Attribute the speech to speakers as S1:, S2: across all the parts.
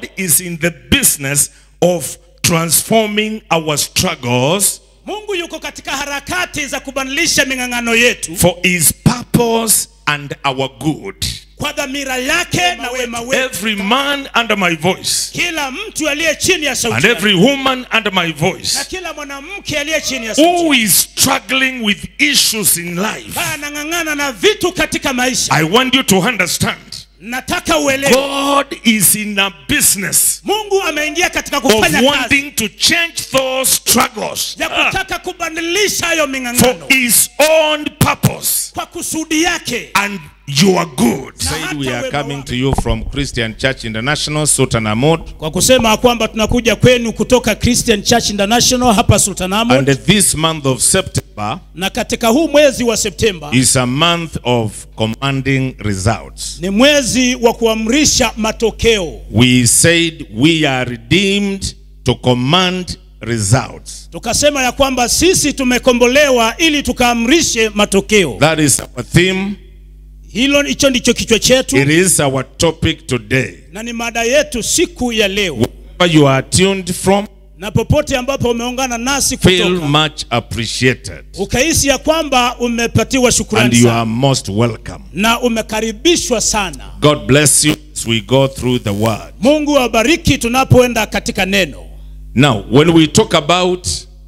S1: God is in the business of transforming our struggles
S2: mungu yuko katika harakati za kubadilisha ming'ang'ano yetu
S1: for his purpose and our good.
S2: kwa dhamira yake na wema wetu
S1: Every man under my voice
S2: kila mtu aliye chini ya
S1: and
S2: sauti yangu,
S1: every woman under my
S2: na
S1: voice
S2: kila mwanamke aliye chini ya sauti
S1: who is struggling with issues in life,
S2: ambaye anang'ang'ana na vitu katika maisha
S1: I want you to understand
S2: nataka uelewe
S1: God is in a business
S2: mungu ameingia katika
S1: of
S2: kufanya kazi
S1: wanting to change those struggles
S2: ya
S1: ah,
S2: kutaka kubadilisha hayo
S1: for
S2: ming'ang'ano
S1: his own purpose
S2: kwa kusudi yake
S1: and your good.
S2: Na
S3: Said we
S2: hata
S3: are
S2: wema
S3: coming
S2: wake.
S3: to you from Christian Church International, Sultan Ahmad.
S2: kwa kusema kwamba tunakuja kwenu kutoka Christian Church International hapa Sultanamo
S3: And this month of September
S2: na katika huu mwezi wa Septemba
S3: is a month of commanding results.
S2: ni mwezi wa kuamrisha matokeo.
S3: We said we are redeemed to command results.
S2: Tukasema ya kwamba sisi tumekombolewa ili tukaamrishe matokeo.
S3: That is our theme.
S2: Hilo hicho ndicho kichwa chetu
S3: It is our topic today.
S2: na ni mada yetu siku ya leo,
S3: Wherever you are tuned from,
S2: na popote ambapo umeungana nasi
S3: feel
S2: kutoka
S3: much appreciated.
S2: ukahisi ya kwamba umepatiwa
S3: And
S2: shukrani
S3: you are
S2: sana
S3: most welcome.
S2: na umekaribishwa sana.
S3: God bless you as we go through the word.
S2: Mungu awabariki tunapoenda katika neno.
S3: Now, when we talk about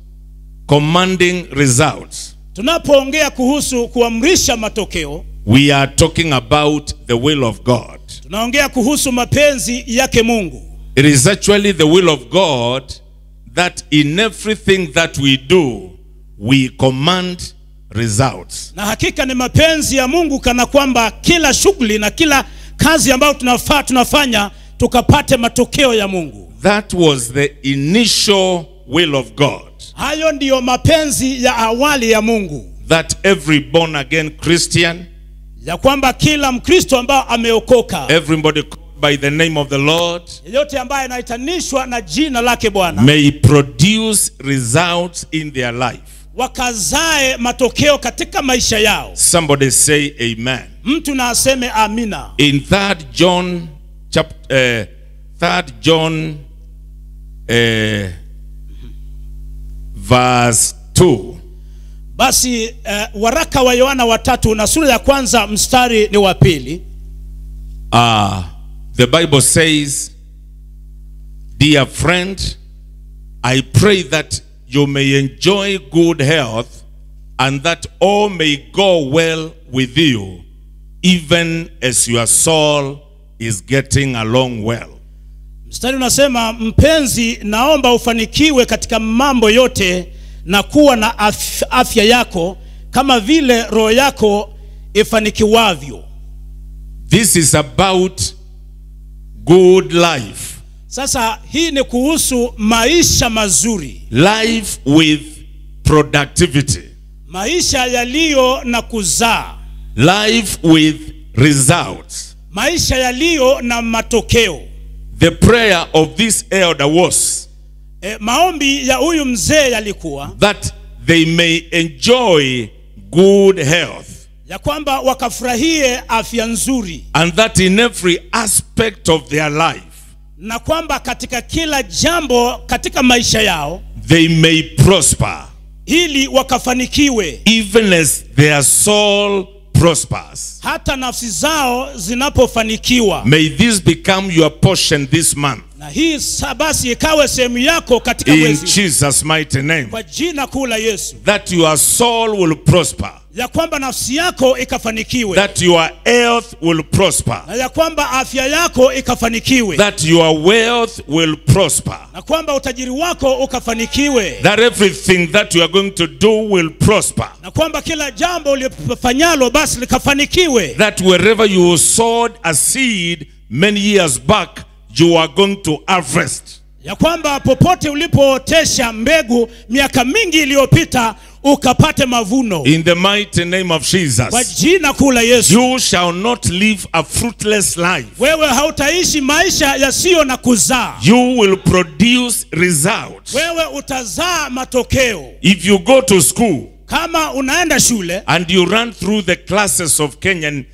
S3: commanding results,
S2: Tunapoongea kuhusu kuamrisha matokeo,
S3: we are talking about the will of God.
S2: tunaongea kuhusu mapenzi yake Mungu.
S3: It is actually the will of God that in everything that we do, we command results.
S2: Na hakika ni mapenzi ya Mungu kana kwamba kila shughuli na kila kazi ambayo tunafaa tunafanya tukapate matokeo ya Mungu.
S3: That was the initial will of God.
S2: Hayo ndiyo mapenzi ya awali ya Mungu,
S3: That every born again Christian,
S2: ya kwamba kila Mkristo ambaye ameokoka,
S3: everybody called by the name of the Lord,
S2: yeyote ambaye anaitanishwa na jina lake Bwana,
S3: may produce results in their life.
S2: wakazae matokeo katika maisha yao.
S3: Somebody say amen.
S2: Mtu na aseme amina.
S3: In 3rd John chapter uh, 3rd John uh, verse 2
S2: Basi eh, waraka wa Yohana watatu na sura ya kwanza mstari ni wa pili.
S3: uh, the Bible says dear friend I pray that you may enjoy good health and that all may go well with you even as your soul is getting along well
S2: Mstari unasema mpenzi, naomba ufanikiwe katika mambo yote na kuwa na af afya yako kama vile roho yako ifanikiwavyo.
S3: this is about good life
S2: Sasa hii ni kuhusu maisha mazuri,
S3: life with productivity,
S2: maisha yaliyo na kuzaa,
S3: life with results.
S2: maisha yaliyo na matokeo.
S3: The prayer of this elder was
S2: E, maombi ya huyu mzee yalikuwa
S3: that they may enjoy good health
S2: ya kwamba wakafurahie afya nzuri
S3: and that in every aspect of their life
S2: na kwamba katika kila jambo katika maisha yao
S3: they may prosper
S2: ili wakafanikiwe
S3: even as their soul prospers.
S2: hata nafsi zao zinapofanikiwa.
S3: May this become your portion this month
S2: Na hii sa- basi ikawe sehemu yako katika
S3: in
S2: mwezi
S3: Jesus' mighty name.
S2: kwa jina kuu la Yesu,
S3: That your soul will prosper,
S2: ya kwamba nafsi yako ikafanikiwe
S3: that your health will prosper,
S2: na ya kwamba afya yako ikafanikiwe
S3: that your wealth will prosper,
S2: na kwamba utajiri wako ukafanikiwe
S3: that everything that you are going to do will prosper,
S2: na kwamba kila jambo ulifanyalo basi likafanikiwe
S3: that wherever you sowed a seed many years back, you are going to harvest.
S2: ya kwamba popote ulipootesha mbegu miaka mingi iliyopita ukapate mavuno
S3: In the mighty name of
S2: kwa
S3: Jesus,
S2: jina kuu la Yesu.
S3: you shall not live a fruitless life.
S2: Wewe hautaishi maisha yasiyo na kuzaa,
S3: You will produce results.
S2: wewe utazaa matokeo.
S3: If you go to school
S2: Kama unaenda shule
S3: and you run through the classes of Kenyan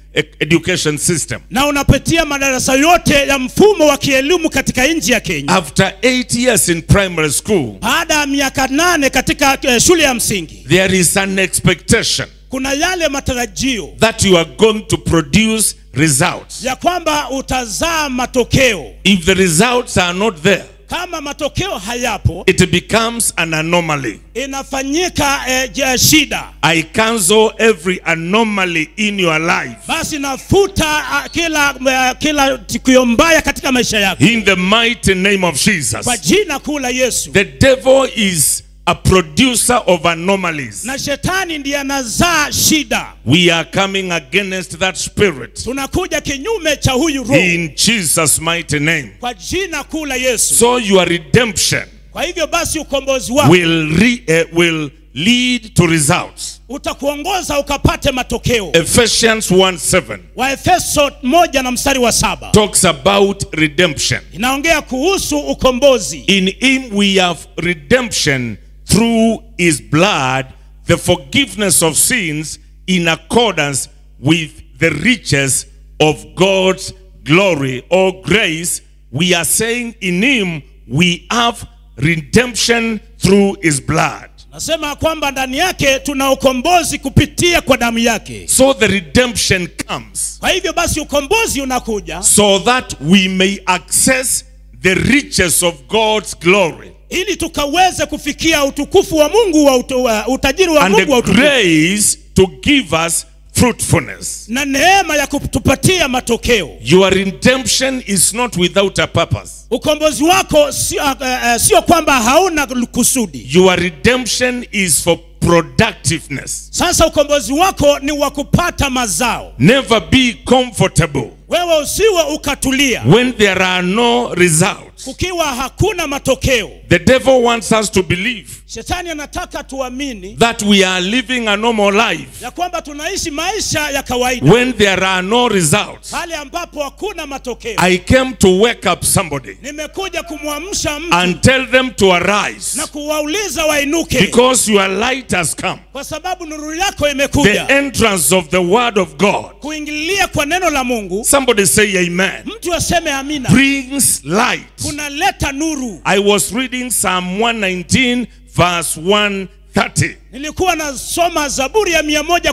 S3: e- education system.
S2: na unapitia madarasa yote ya mfumo wa kielimu katika nchi ya Kenya.
S3: After eight years in primary school,
S2: Baada ya miaka nane katika eh, shule ya msingi,
S3: there is an expectation
S2: kuna yale matarajio
S3: that you are going to produce results.
S2: ya kwamba utazaa matokeo.
S3: If the results are not there,
S2: Kama matokeo hayapo,
S3: it becomes an anomaly.
S2: inafanyika eh, je- shida.
S3: I cancel every anomaly in your life.
S2: Basi nafuta ah, kila eh, kila tukio mbaya katika maisha yako
S3: In the mighty name of Jesus.
S2: kwa jina kuu la Yesu.
S3: The devil is a producer of anomalies.
S2: Na shetani ndiye anazaa shida.
S3: We are coming against that spirit
S2: Tunakuja kinyume cha huyu roho
S3: in Jesus' mighty name.
S2: kwa jina kuu la Yesu.
S3: So your redemption
S2: Kwa hivyo basi ukombozi wako
S3: will re, uh, will lead to results.
S2: utakuongoza ukapate matokeo.
S3: Ephesians 1 7
S2: Waefeso moja na mstari wa saba
S3: talks about redemption.
S2: inaongea kuhusu ukombozi.
S3: In him we have redemption through his blood, the forgiveness of sins in accordance with the riches of God's glory or grace. We are saying in him we have redemption through his blood.
S2: Nasema kwamba ndani yake tuna ukombozi kupitia kwa damu yake.
S3: So the redemption comes
S2: Kwa hivyo basi ukombozi unakuja
S3: so that we may access the riches of God's glory
S2: ili tukaweze kufikia utukufu wa Mungu wa utu, wa utajiri wa
S3: and
S2: Mungu wa
S3: the
S2: utukufu
S3: grace to give us fruitfulness.
S2: na neema ya kutupatia matokeo.
S3: Your redemption is not without a purpose.
S2: Ukombozi wako sio uh, uh, sio kwamba hauna kusudi.
S3: Your redemption is for productiveness.
S2: Sasa ukombozi wako ni wa kupata mazao.
S3: Never be comfortable
S2: Wewe usiwe ukatulia
S3: when there are no results.
S2: kukiwa hakuna matokeo.
S3: The devil wants us to believe
S2: Shetani anataka tuamini
S3: that we are living a normal life
S2: ya kwamba tunaishi maisha ya kawaida
S3: when there are no results.
S2: pale ambapo hakuna matokeo.
S3: I came to wake up somebody
S2: Nimekuja kumwamsha mtu
S3: and tell them to arise
S2: na kuwauliza wainuke,
S3: because your light has come.
S2: kwa sababu nuru yako
S3: The
S2: imekuja
S3: entrance of the word of God.
S2: kuingilia kwa neno la Mungu.
S3: Somebody say amen.
S2: Mtu aseme amina,
S3: Brings light.
S2: kunaleta nuru.
S3: I was reading Psalm 119, verse 130.
S2: Nilikuwa nasoma Zaburi ya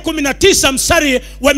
S2: 119 mstari wa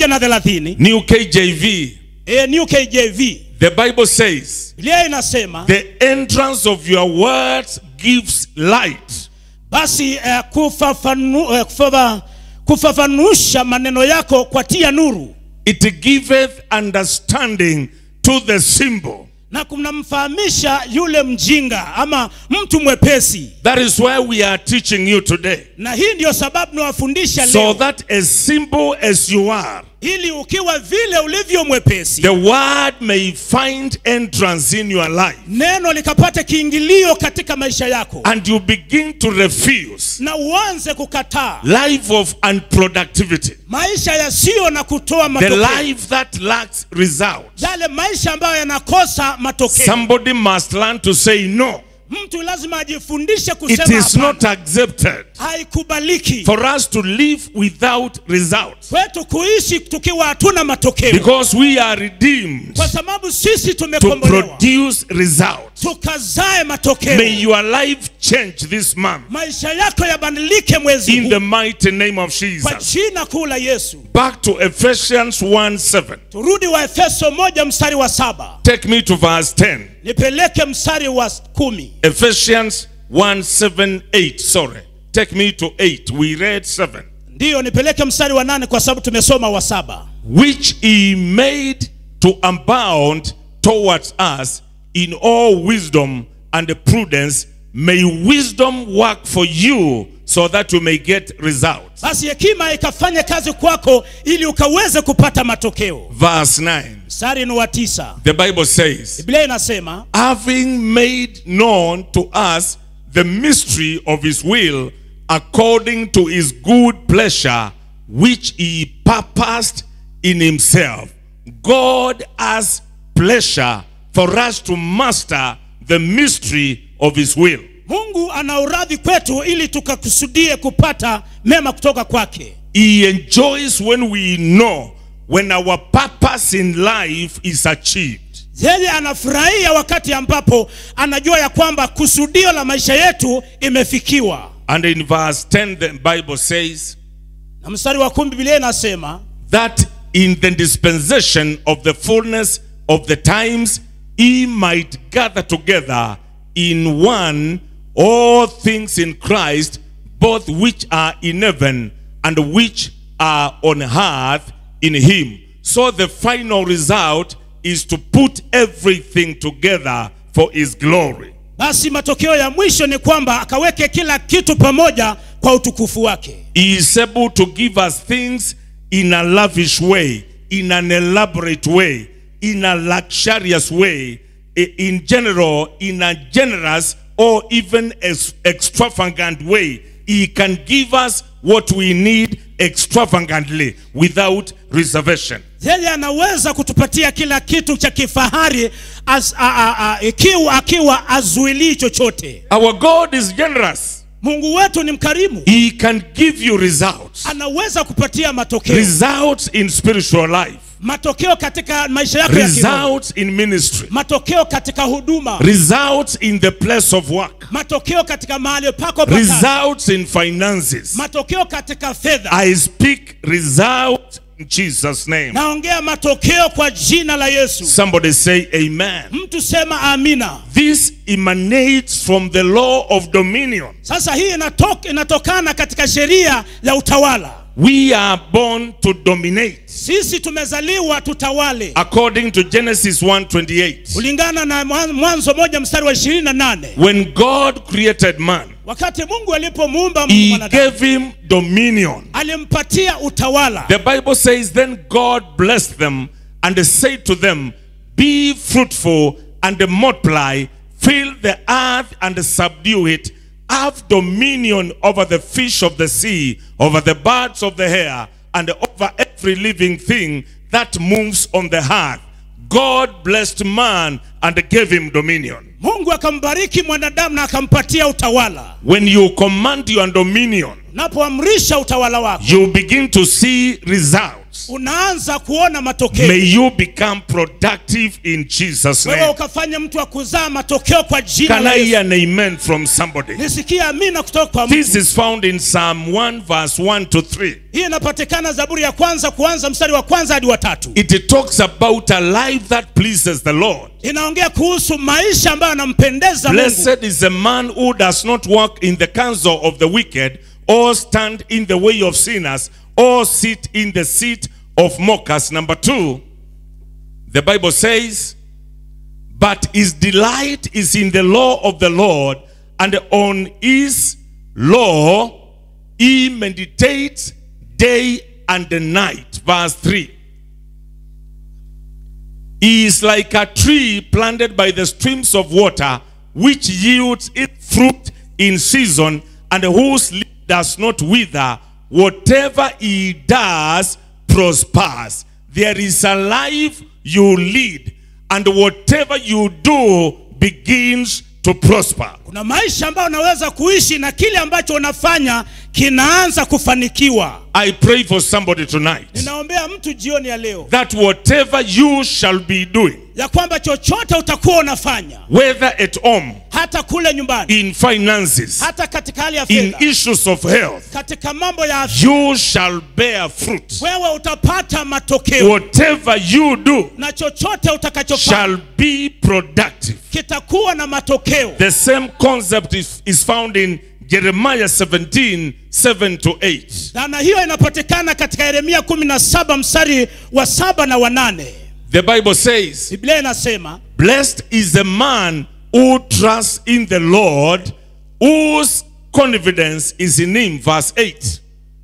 S2: 130
S3: New KJV.
S2: e, New KJV.
S3: The Bible says,
S2: Biblia inasema
S3: The entrance of your words gives light.
S2: basi eh, kufafanu, eh, kufafa, kufafanusha maneno yako kwa tia nuru
S3: It giveth understanding to the simple.
S2: na kunamfahamisha yule mjinga ama mtu mwepesi.
S3: That is why we are teaching you today.
S2: Na hii ndio sababu nawafundisha
S3: So
S2: leo,
S3: that as simple as you are,
S2: ili ukiwa vile ulivyo mwepesi,
S3: the word may find entrance in your life
S2: neno likapate kiingilio katika maisha yako,
S3: and you begin to refuse
S2: na uanze kukataa
S3: life of unproductivity,
S2: maisha yasiyo na kutoa
S3: the
S2: matokeo,
S3: life that lacks results.
S2: yale maisha ambayo yanakosa matokeo.
S3: Somebody must learn to say no.
S2: Mtu lazima ajifundishe
S3: It
S2: kusema
S3: is not
S2: hapana.
S3: accepted
S2: Haikubaliki
S3: for us to live without results
S2: kwetu kuishi tukiwa hatuna matokeo,
S3: because we are redeemed
S2: kwa sababu sisi
S3: to
S2: tumekombolewa
S3: produce results.
S2: tukazae matokeo.
S3: May your life change this month
S2: maisha yako yabadilike mwezi
S3: in
S2: huu
S3: the mighty name of
S2: kwa
S3: Jesus.
S2: jina kuu la Yesu.
S3: Back to Ephesians 1 7.
S2: Turudi wa Efeso moja mstari wa saba
S3: Take me to verse 10.
S2: nipeleke mstari wa kumi.
S3: Ephesians 1 7 8. Sorry. Take me to 8. We read 7.
S2: Ndiyo, nipeleke mstari wa nane kwa sababu tumesoma wa saba.
S3: Which he made to abound towards us in all wisdom and prudence. May wisdom work for you so that you may get results.
S2: Basi hekima ikafanya kazi kwako ili ukaweze kupata matokeo.
S3: Verse 9.
S2: Mstari ni wa tisa,
S3: The Bible says,
S2: Biblia inasema
S3: having made known to us the mystery of his will according to his good pleasure which he purposed in himself god has pleasure for us to master the mystery of his will
S2: Mungu ana uradhi kwetu ili tukakusudie kupata mema kutoka kwake.
S3: he enjoys when we know
S1: when our purpose in life is achieved.
S2: yeye anafurahia wakati ambapo anajua ya kwamba kusudio la maisha yetu imefikiwa
S1: And in verse 10, the Bible says
S2: na mstari wa kumi bibilia inasema
S1: that in the dispensation of the fullness of the times, he might gather together in one all things in Christ, both which are in heaven and which are on earth in him. So the final result is to put everything together for his glory.
S2: basi matokeo ya mwisho ni kwamba akaweke kila kitu pamoja kwa utukufu wake
S1: He is able to give us things in a lavish way, in an elaborate way, in a luxurious way, i- in general, in a generous or even ex- extravagant way. He can give us what we need extravagantly without reservation.
S2: yeye anaweza kutupatia kila kitu cha kifahari as, a, a, a, ikiwa akiwa azuilii chochote
S1: Our God is generous.
S2: mungu wetu ni mkarimu
S1: He can give you results.
S2: anaweza kupatia matokeo
S1: Results in spiritual life.
S2: matokeo katika maisha yako ya kiroho
S1: Results in ministry.
S2: matokeo katika huduma
S1: Results in the place of work.
S2: matokeo katika mahali pako pa kazi.
S1: results in finances.
S2: matokeo katika fedha
S1: I speak results in Jesus' name.
S2: naongea matokeo kwa jina la yesu
S1: Somebody say amen.
S2: mtu sema amina
S1: This emanates from the law of dominion.
S2: sasa hii inatok, inatokana katika sheria ya utawala
S1: We are born to dominate
S2: sisi tumezaliwa tutawale
S1: according to Genesis 1:28.
S2: kulingana na Mwan- mwanzo moja mstari wa ishirini na nane
S1: When God created man,
S2: wakati mungu alipomuumba
S1: he
S2: mwanadamu
S1: gave him dominion.
S2: alimpatia utawala
S1: The Bible says, Then God blessed them and said to them, Be fruitful and multiply, fill the earth and subdue it, have dominion over the fish of the sea, over the birds of the air, and over every living thing that moves on the earth. God blessed man and gave him dominion.
S2: mungu akambariki mwanadamu na akampatia utawala
S1: When you command your dominion,
S2: unapoamrisha utawala wako
S1: you begin to see results.
S2: unaanza kuona matokeo
S1: May you become productive in Jesus'
S2: wewe
S1: name.
S2: ukafanya mtu wa kuzaa matokeo kwa jina
S1: Can
S2: la
S1: I
S2: Yesu.
S1: hear an amen from somebody?
S2: nisikie amina kutoka kwa
S1: This
S2: mtu
S1: is found in Psalm 1, verse 1 to 3.
S2: hii inapatikana zaburi ya kwanza kuanza mstari wa kwanza hadi wa tatu
S1: It talks about a life that pleases the Lord.
S2: inaongea kuhusu maisha ambayo yanampendeza mungu
S1: Blessed is the man who does not walk in the counsel of the wicked, or stand in the way of sinners, or sit in the seat of mockers. Number two, the Bible says, But his delight is in the law of the Lord, and on his law he meditates day and night. Verse 3. He is like a tree planted by the streams of water, which yields its fruit in season, and whose leaf does not wither. Whatever he does prospers. There is a life you lead, and whatever you do begins to prosper.
S2: kuna maisha ambayo unaweza kuishi na kile ambacho unafanya kinaanza kufanikiwa
S1: I pray for somebody tonight
S2: ninaombea mtu jioni ya leo
S1: that whatever you shall be doing,
S2: ya kwamba chochote utakuwa unafanya
S1: whether at home,
S2: hata kule nyumbani
S1: in finances,
S2: hata katika hali ya
S1: in
S2: fedha
S1: issues of health,
S2: katika mambo ya afya
S1: you shall bear fruit.
S2: wewe utapata matokeo
S1: Whatever you do
S2: na chochote utakachofanya
S1: shall be productive.
S2: kitakuwa na matokeo
S1: The same concept is, is found in Jeremiah 17 7 to 8.
S2: dhana hiyo inapatikana katika yeremia 17 mstari wa saba na wanane
S1: The Bible says,
S2: biblia inasema
S1: Blessed is the man who trusts in the Lord, whose confidence is in him. Verse 8.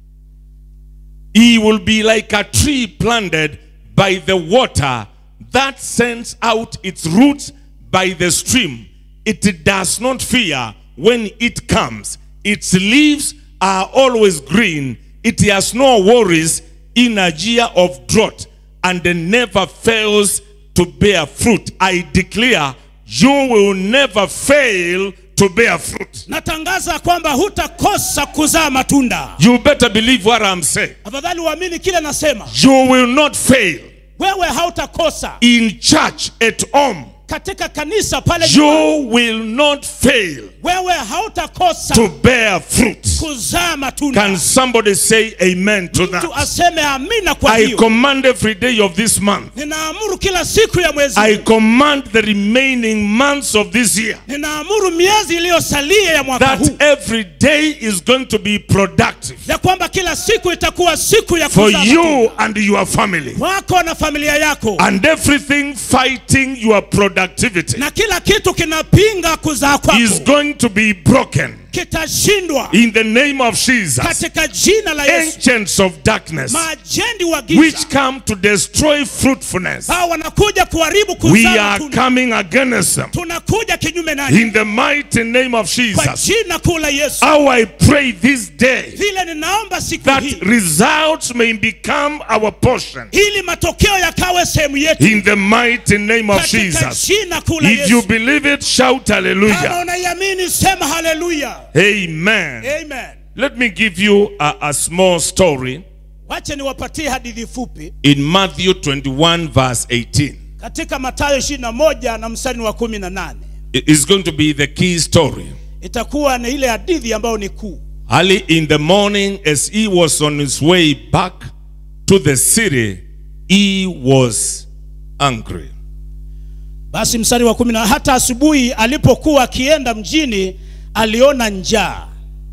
S1: He will be like a tree planted by the water that sends out its roots by the stream. It does not fear when it comes. Its leaves are always green. It has no worries in a year of drought and never fails to bear fruit. I declare you will never fail to bear fruit.
S2: natangaza kwamba hutakosa kuzaa matunda
S1: You better believe what I'm saying.
S2: afadhali uamini kile nasema
S1: You will not fail
S2: wewe hautakosa
S1: in church at home.
S2: katika kanisa pale nyumbani.
S1: You will not fail
S2: wewe hautakosa
S1: to bear fruit.
S2: kuzaa matunda
S1: Can somebody say amen to
S2: mtu
S1: that?
S2: aseme amina kwa
S1: I
S2: hiyo
S1: command every day of this month.
S2: ninaamuru kila siku ya mwezi
S1: I command the remaining months of this year
S2: ninaamuru miezi iliyosalia ya mwaka huu
S1: that every day is going to be productive
S2: ya kwamba kila siku itakuwa siku ya
S1: for
S2: kuzaa
S1: you
S2: matunda.
S1: and your family.
S2: kwako na familia yako
S1: And everything fighting your productivity
S2: na kila kitu kinapinga kuzaa
S1: is
S2: kwako
S1: going to be broken
S2: kitashindwa
S1: in the name of Jesus.
S2: katika jina la Yesu.
S1: Agents of darkness
S2: Maajendi wa
S1: which
S2: giza
S1: come to destroy fruitfulness,
S2: hao wanakuja kuharibu
S1: we
S2: kuzaa
S1: are
S2: matunda.
S1: coming against them
S2: Tunakuja kinyume naye
S1: in the mighty name of
S2: kwa
S1: Jesus.
S2: jina kuu la Yesu.
S1: How I pray this day
S2: Vile ninaomba siku
S1: that
S2: hii
S1: results may become our portion
S2: ili matokeo yakawe sehemu yetu
S1: in the mighty name of
S2: katika
S1: Jesus.
S2: jina kuu la
S1: If you
S2: Yesu.
S1: believe it, shout
S2: Kama
S1: hallelujah.
S2: unaiamini sema haleluya.
S1: Amen.
S2: Amen.
S1: Let me give you a, a small story
S2: Wache niwapatie hadithi fupi
S1: in Matthew 21, verse 18.
S2: katika Mathayo 21 na mstari wa 18.
S1: It is going to be the key story.
S2: Itakuwa ni ile hadithi ambayo ni kuu.
S1: Early in the morning, as he was on his way back to the city, he was angry.
S2: Basi mstari wa 10, hata asubuhi alipokuwa akienda mjini aliona njaa.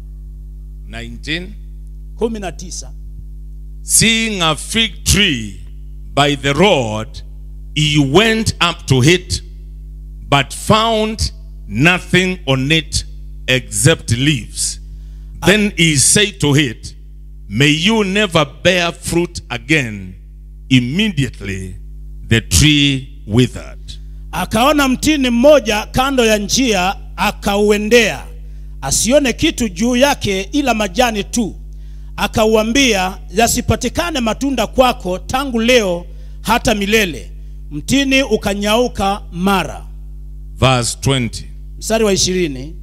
S1: 19.
S2: 19.
S1: Seeing a fig tree by the road, he went up to it, but found nothing on it except leaves. Then he said to it, May you never bear fruit again. Immediately the tree withered.
S2: Akaona mtini mmoja kando ya njia, akauendea, asione kitu juu yake ila majani tu. Akauambia, yasipatikane matunda kwako tangu leo hata milele. Mtini ukanyauka mara.
S1: Verse 20.
S2: Mstari wa ishirini.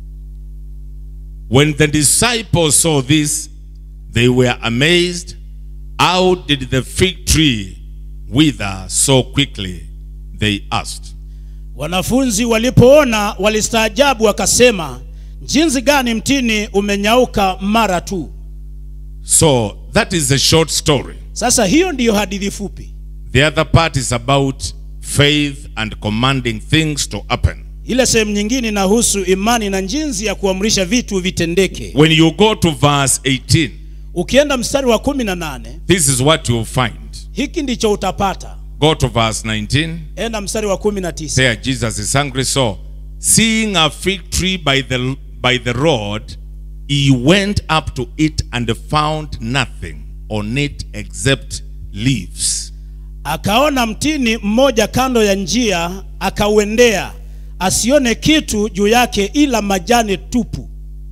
S1: When the disciples saw this, they were amazed. How did the fig tree wither so quickly? They asked.
S2: Wanafunzi walipoona walistaajabu, wakasema, jinsi gani mtini umenyauka mara tu.
S1: So that is a short story.
S2: Sasa hiyo ndiyo hadithi fupi.
S1: The other part is about faith and commanding things to happen.
S2: Ile sehemu nyingine inahusu imani na jinsi ya kuamrisha vitu vitendeke.
S1: When you go to verse 18,
S2: Ukienda mstari wa kumi na nane
S1: this is what you'll find.
S2: hiki ndicho utapata.
S1: Go to verse 19.
S2: Enda mstari wa kumi na tisa
S1: There Jesus is hungry. So, seeing a fig tree by the by the road, he went up to it and found nothing on it except leaves.
S2: akaona mtini mmoja kando ya njia, akauendea, asione kitu juu yake ila majani tupu.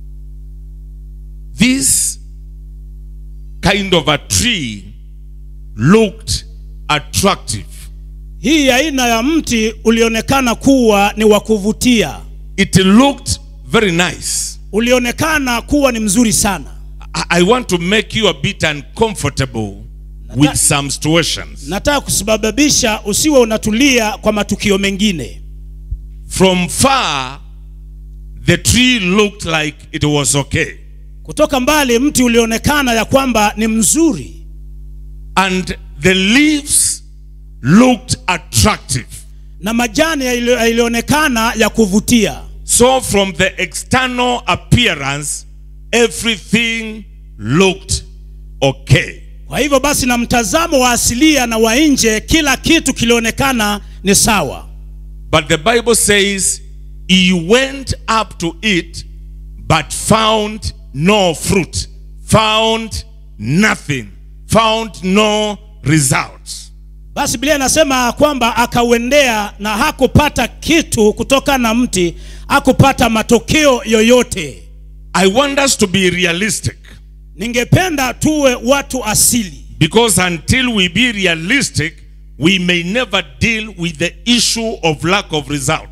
S1: This kind of a tree looked attractive.
S2: Hii aina ya mti ulionekana kuwa ni wa kuvutia,
S1: It looked very nice.
S2: ulionekana kuwa ni mzuri sana.
S1: I, I want to make you a bit uncomfortable with some situations.
S2: Nataka kusababisha usiwe unatulia kwa matukio mengine.
S1: From far, the tree looked like it was okay.
S2: Kutoka mbali mti ulionekana ya kwamba ni mzuri
S1: And the leaves looked attractive.
S2: na majani yali- yalionekana ya kuvutia.
S1: So, from the external appearance, everything looked okay.
S2: Kwa hivyo basi, na mtazamo wa asilia na wa nje, kila kitu kilionekana ni sawa.
S1: But the Bible says he went up to it, but found no fruit, found nothing, found no results.
S2: Basi Biblia inasema kwamba akauendea na hakupata kitu kutoka na mti, hakupata matokeo yoyote.
S1: I want us to be realistic
S2: Ningependa tuwe watu asili,
S1: because until we be realistic, we may never deal with the issue of lack of results.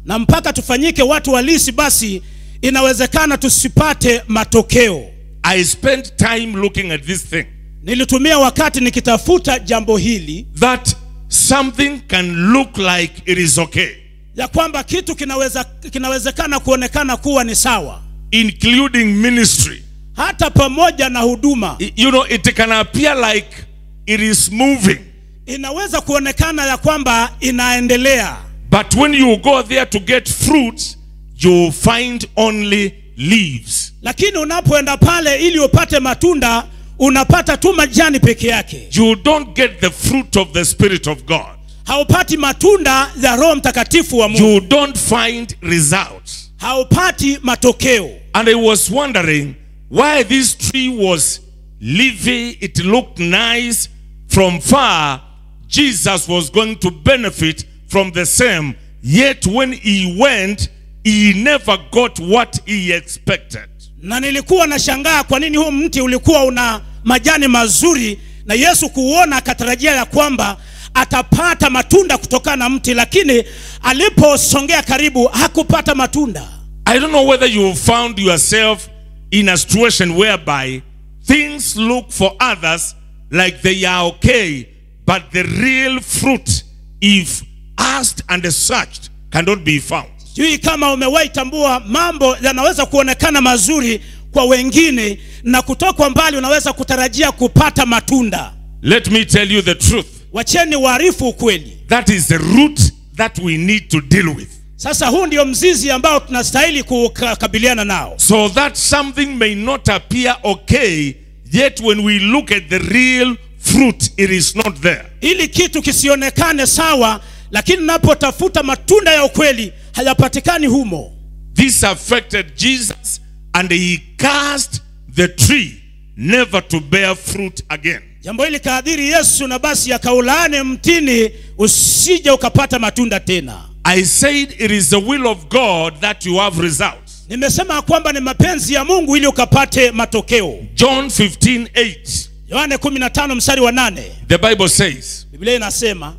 S2: na mpaka tufanyike watu halisi basi inawezekana tusipate matokeo
S1: I spent time looking at this thing
S2: nilitumia wakati nikitafuta jambo hili
S1: that something can look like it is okay,
S2: ya kwamba kitu kinaweza kinawezekana kuonekana kuwa ni sawa
S1: including ministry.
S2: hata pamoja na huduma
S1: I- You know, it can appear like it is moving,
S2: inaweza kuonekana ya kwamba inaendelea
S1: but when you go there to get fruits, you find only leaves.
S2: lakini unapoenda pale ili upate matunda unapata tu majani peke yake
S1: You don't get the fruit of the Spirit of God.
S2: haupati matunda ya roho mtakatifu wa mungu
S1: You don't find results.
S2: haupati matokeo
S1: And I was wondering why this tree was leafy, it looked nice. From far, Jesus was going to benefit from the same. Yet when he went, he never got what he expected.
S2: na nilikuwa nashangaa kwa nini huu mti ulikuwa una majani mazuri na yesu kuuona akatarajia ya kwamba atapata matunda kutokana na mti lakini aliposongea karibu hakupata matunda
S1: I don't know whether you found yourself in a situation whereby things look for others like they are okay, but the real fruit, if asked and searched, cannot be found.
S2: sijui kama umewahi tambua mambo yanaweza kuonekana mazuri kwa wengine na kutoka mbali unaweza kutarajia kupata matunda
S1: Let me tell you the truth.
S2: wacheni waarifu ukweli
S1: That is the root that we need to deal with.
S2: sasa huu ndio mzizi ambao tunastahili kukabiliana nao
S1: So that something may not appear okay, yet when we look at the real fruit, it is not there.
S2: ili kitu kisionekane sawa lakini napotafuta matunda ya ukweli hayapatikani humo
S1: This affected Jesus, and he cast the tree never to bear fruit again.
S2: jambo hili kaadhiri yesu na basi akaulaane mtini usije ukapata matunda tena
S1: I said it is the will of God that you have results.
S2: nimesema kwamba ni mapenzi ya mungu ili ukapate matokeo
S1: John 15 8.
S2: yohane 15 mstari wa 8
S1: The Bible says,
S2: biblia inasema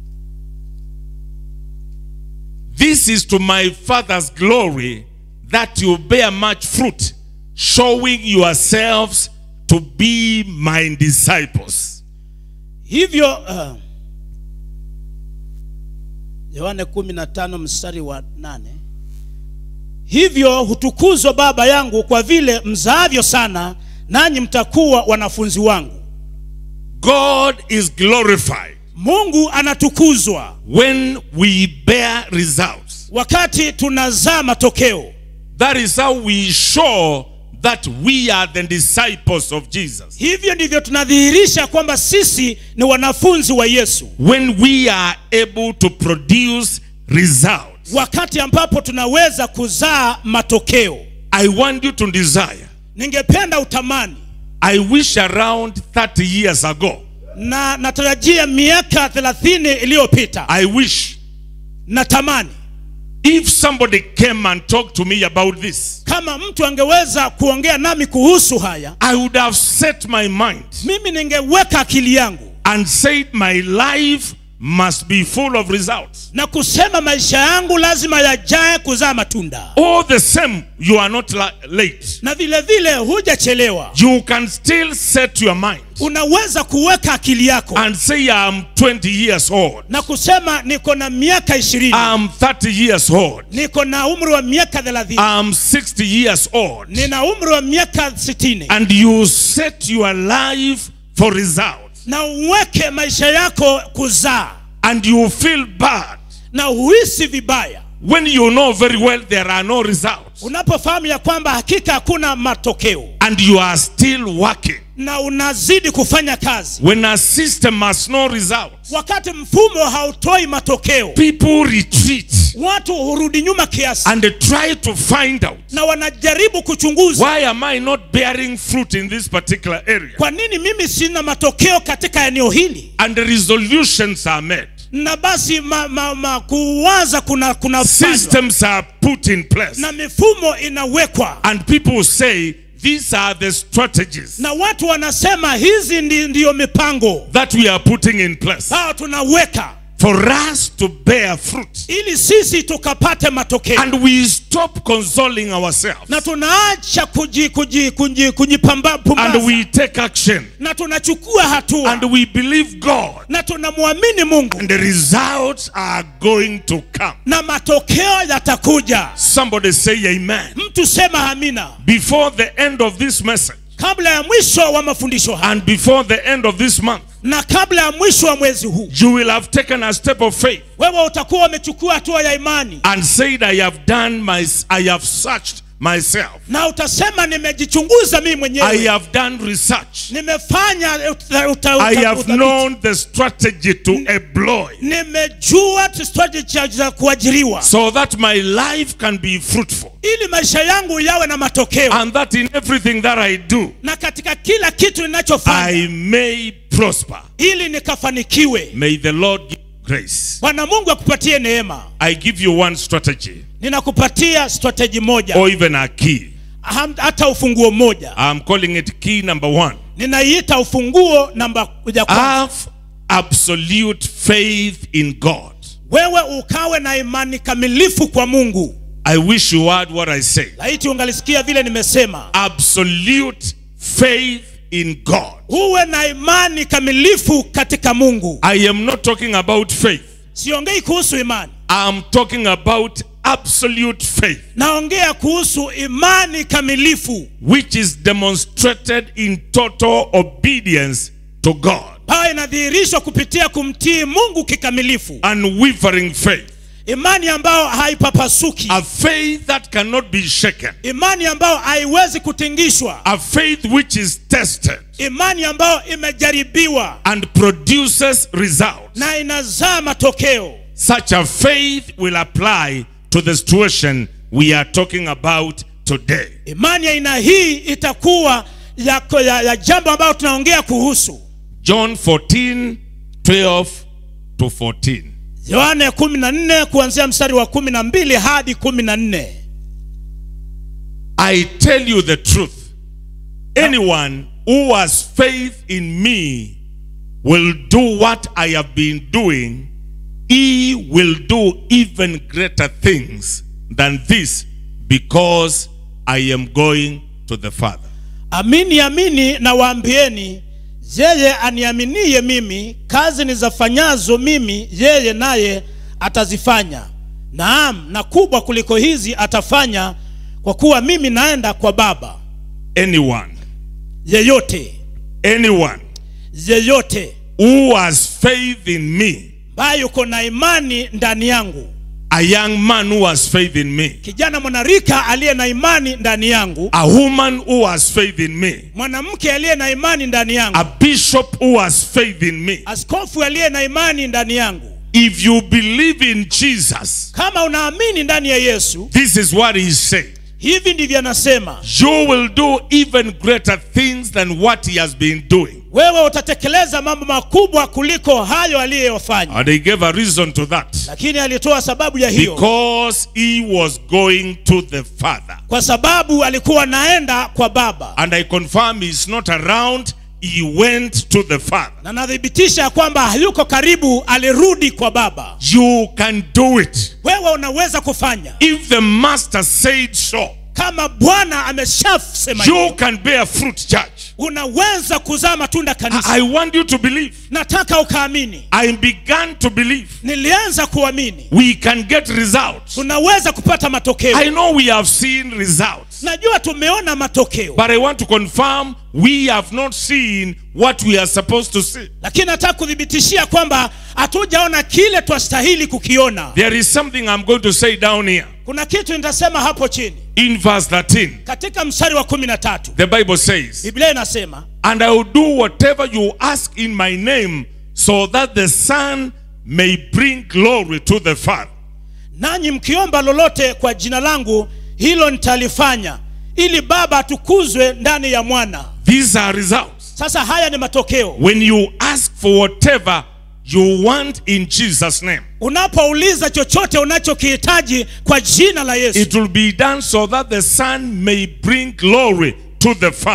S1: This is to my Father's glory that you bear much fruit, showing yourselves to be my disciples.
S2: hivyo uh, yohane 15 mstari wa 8 hivyo hutukuzwa baba yangu kwa vile mzaavyo sana nanyi mtakuwa wanafunzi wangu
S1: God is glorified
S2: mungu anatukuzwa
S1: when we bear results.
S2: wakati tunazaa matokeo
S1: That is how we show that we are the disciples of Jesus.
S2: hivyo ndivyo tunadhihirisha kwamba sisi ni wanafunzi wa yesu
S1: When we are able to produce results.
S2: wakati ambapo tunaweza kuzaa matokeo
S1: I want you to desire.
S2: ningependa utamani
S1: I wish around 30 years ago,
S2: na natarajia miaka 30 iliyopita
S1: I wish
S2: natamani
S1: if somebody came and talked to me about this,
S2: kama mtu angeweza kuongea nami kuhusu haya
S1: I would have set my mind
S2: mimi ningeweka akili yangu
S1: and said my life must be full of results.
S2: na kusema maisha yangu lazima yajae kuzaa matunda
S1: All the same, you are not la- late.
S2: na vile vile hujachelewa
S1: You can still set your mind
S2: unaweza kuweka akili yako
S1: and say, I'm 20 years old.
S2: na kusema niko na miaka ishirini
S1: I'm 30 years old.
S2: niko na umri wa miaka thelathini
S1: I'm 60 years old.
S2: nina umri wa miaka sitini
S1: And you set your life for results.
S2: na uweke maisha yako kuzaa
S1: And you feel bad
S2: na huhisi vibaya
S1: when you know very well there are no results.
S2: unapofahamu ya kwamba hakika hakuna matokeo
S1: And you are still working.
S2: na unazidi kufanya kazi
S1: When a system has no results,
S2: wakati mfumo hautoi matokeo
S1: people retreat
S2: watu hurudi nyuma kiasi
S1: and they try to find out
S2: na wanajaribu kuchunguza
S1: why am I not bearing fruit in this particular area?
S2: kwa nini mimi sina matokeo katika eneo hili
S1: And the resolutions are made.
S2: na basi ma, ma, ma, kuwaza kuna kuna
S1: Systems are put in place.
S2: na mifumo inawekwa
S1: And people say these are the strategies
S2: na watu wanasema hizi ndi, ndiyo mipango
S1: that we are putting in place.
S2: hao tunaweka
S1: for us to bear fruit.
S2: ili sisi tukapate matokeo
S1: And we stop consoling ourselves.
S2: na tunaacha kuji, kuji, kuji, kujipamba
S1: And
S2: pumbaza.
S1: we take action.
S2: na tunachukua hatua
S1: And we believe God.
S2: na tunamwamini mungu
S1: And the results are going to come.
S2: na matokeo yatakuja
S1: Somebody say amen.
S2: mtu sema amina
S1: Before the end of this message
S2: kabla ya mwisho wa mafundisho haya
S1: and before the end of this month,
S2: na kabla ya mwisho wa mwezi huu
S1: you will have taken a step of faith
S2: wewe utakuwa umechukua hatua ya imani
S1: and said, I have done my, I have searched myself.
S2: na utasema nimejichunguza mimi
S1: I
S2: mwenyewe
S1: have done research.
S2: nimefanya uta, uta,
S1: I
S2: uta,
S1: have
S2: utafiti.
S1: known the strategy to employ
S2: nimejua strategy za kuajiriwa
S1: so that my life can be fruitful
S2: ili maisha yangu yawe na matokeo
S1: and that in everything that I do,
S2: na katika kila kitu ninachofanya
S1: I may prosper.
S2: ili nikafanikiwe
S1: May the Lord give you grace.
S2: bwana mungu akupatie neema
S1: I give you one strategy
S2: ninakupatia strategy moja
S1: or even a key.
S2: Ham- hata ufunguo mmoja
S1: I'm calling it key number one.
S2: ninaiita ufunguo namba ya kwanza
S1: Have absolute faith in God.
S2: wewe ukawe na imani kamilifu kwa mungu
S1: I wish you heard what I say.
S2: laiti ungalisikia vile nimesema
S1: Absolute faith in God.
S2: uwe na imani kamilifu katika mungu
S1: I am not talking about faith.
S2: siongei kuhusu imani
S1: I'm talking about absolute faith,
S2: naongea kuhusu imani kamilifu
S1: which is demonstrated in total obedience to God.
S2: ambayo inadhihirishwa kupitia kumtii mungu kikamilifu
S1: Unwavering faith.
S2: imani ambayo haipapasuki
S1: A faith that cannot be shaken.
S2: imani ambayo haiwezi kutingishwa
S1: A faith which is tested
S2: imani ambayo imejaribiwa
S1: and produces results.
S2: na inazaa matokeo
S1: Such a faith will apply to the situation we are talking about today.
S2: imani ya aina hii itakuwa ya, ya, ya jambo ambayo tunaongea kuhusu
S1: John 14, 12 to 14.
S2: yohane 14 kuanzia mstari wa 12 hadi 14
S1: I tell you the truth. Anyone who has faith in me will do what I have been doing. He will do even greater things than this because I am going to the Father.
S2: amini amini na waambieni yeye aniaminie mimi kazi nizafanyazo mimi yeye naye atazifanya naam na kubwa kuliko hizi atafanya kwa kuwa mimi naenda kwa baba
S1: Anyone,
S2: yeyote
S1: anyone
S2: yeyote
S1: who has faith in me,
S2: ambaye yuko na imani ndani yangu
S1: a young man who has faith in me,
S2: kijana mwanarika aliye na imani ndani yangu
S1: a woman who has faith in me,
S2: mwanamke aliye na imani ndani yangu
S1: a bishop who has faith in me.
S2: askofu aliye na imani ndani yangu
S1: If you believe in Jesus,
S2: kama unaamini ndani ya yesu
S1: this is what he said.
S2: hivi ndivyo anasema
S1: You will do even greater things than what he has been doing.
S2: wewe utatekeleza mambo makubwa kuliko hayo aliyofanya
S1: And he gave a reason to that.
S2: lakini alitoa sababu ya hiyo
S1: Because he was going to the Father.
S2: kwa sababu alikuwa anaenda kwa baba
S1: And I confirm he's not around, he went to the Father.
S2: na nathibitisha ya kwamba hayuko karibu alirudi kwa baba
S1: You can do it.
S2: wewe unaweza kufanya
S1: If the Master said so,
S2: kama bwana ameshasema
S1: you
S2: hivyo,
S1: can bear fruit, church.
S2: unaweza kuzaa matunda
S1: I
S2: kanisa
S1: I want you to believe.
S2: nataka ukaamini
S1: I began to believe.
S2: nilianza kuamini
S1: We can get results.
S2: tunaweza kupata matokeo
S1: I know we have seen results.
S2: najua tumeona matokeo
S1: But I want to confirm we have not seen what we are supposed to see.
S2: lakini nataka kuthibitishia kwamba hatujaona kile twastahili kukiona
S1: There is something I'm going to say down here.
S2: kuna kitu nitasema hapo chini
S1: In verse 13,
S2: katika mstari wa kumi na tatu
S1: the Bible says,
S2: biblia inasema
S1: And I will do whatever you ask in my name, so that the Son may bring glory to the Father.
S2: nanyi mkiomba lolote kwa jina langu hilo nitalifanya ili baba atukuzwe ndani ya mwana
S1: These are results.
S2: sasa haya ni matokeo
S1: When you ask for whatever you want in Jesus' name,
S2: unapouliza chochote unachokihitaji kwa jina la yesu
S1: it will be done so that the Son may bring glory to the Father.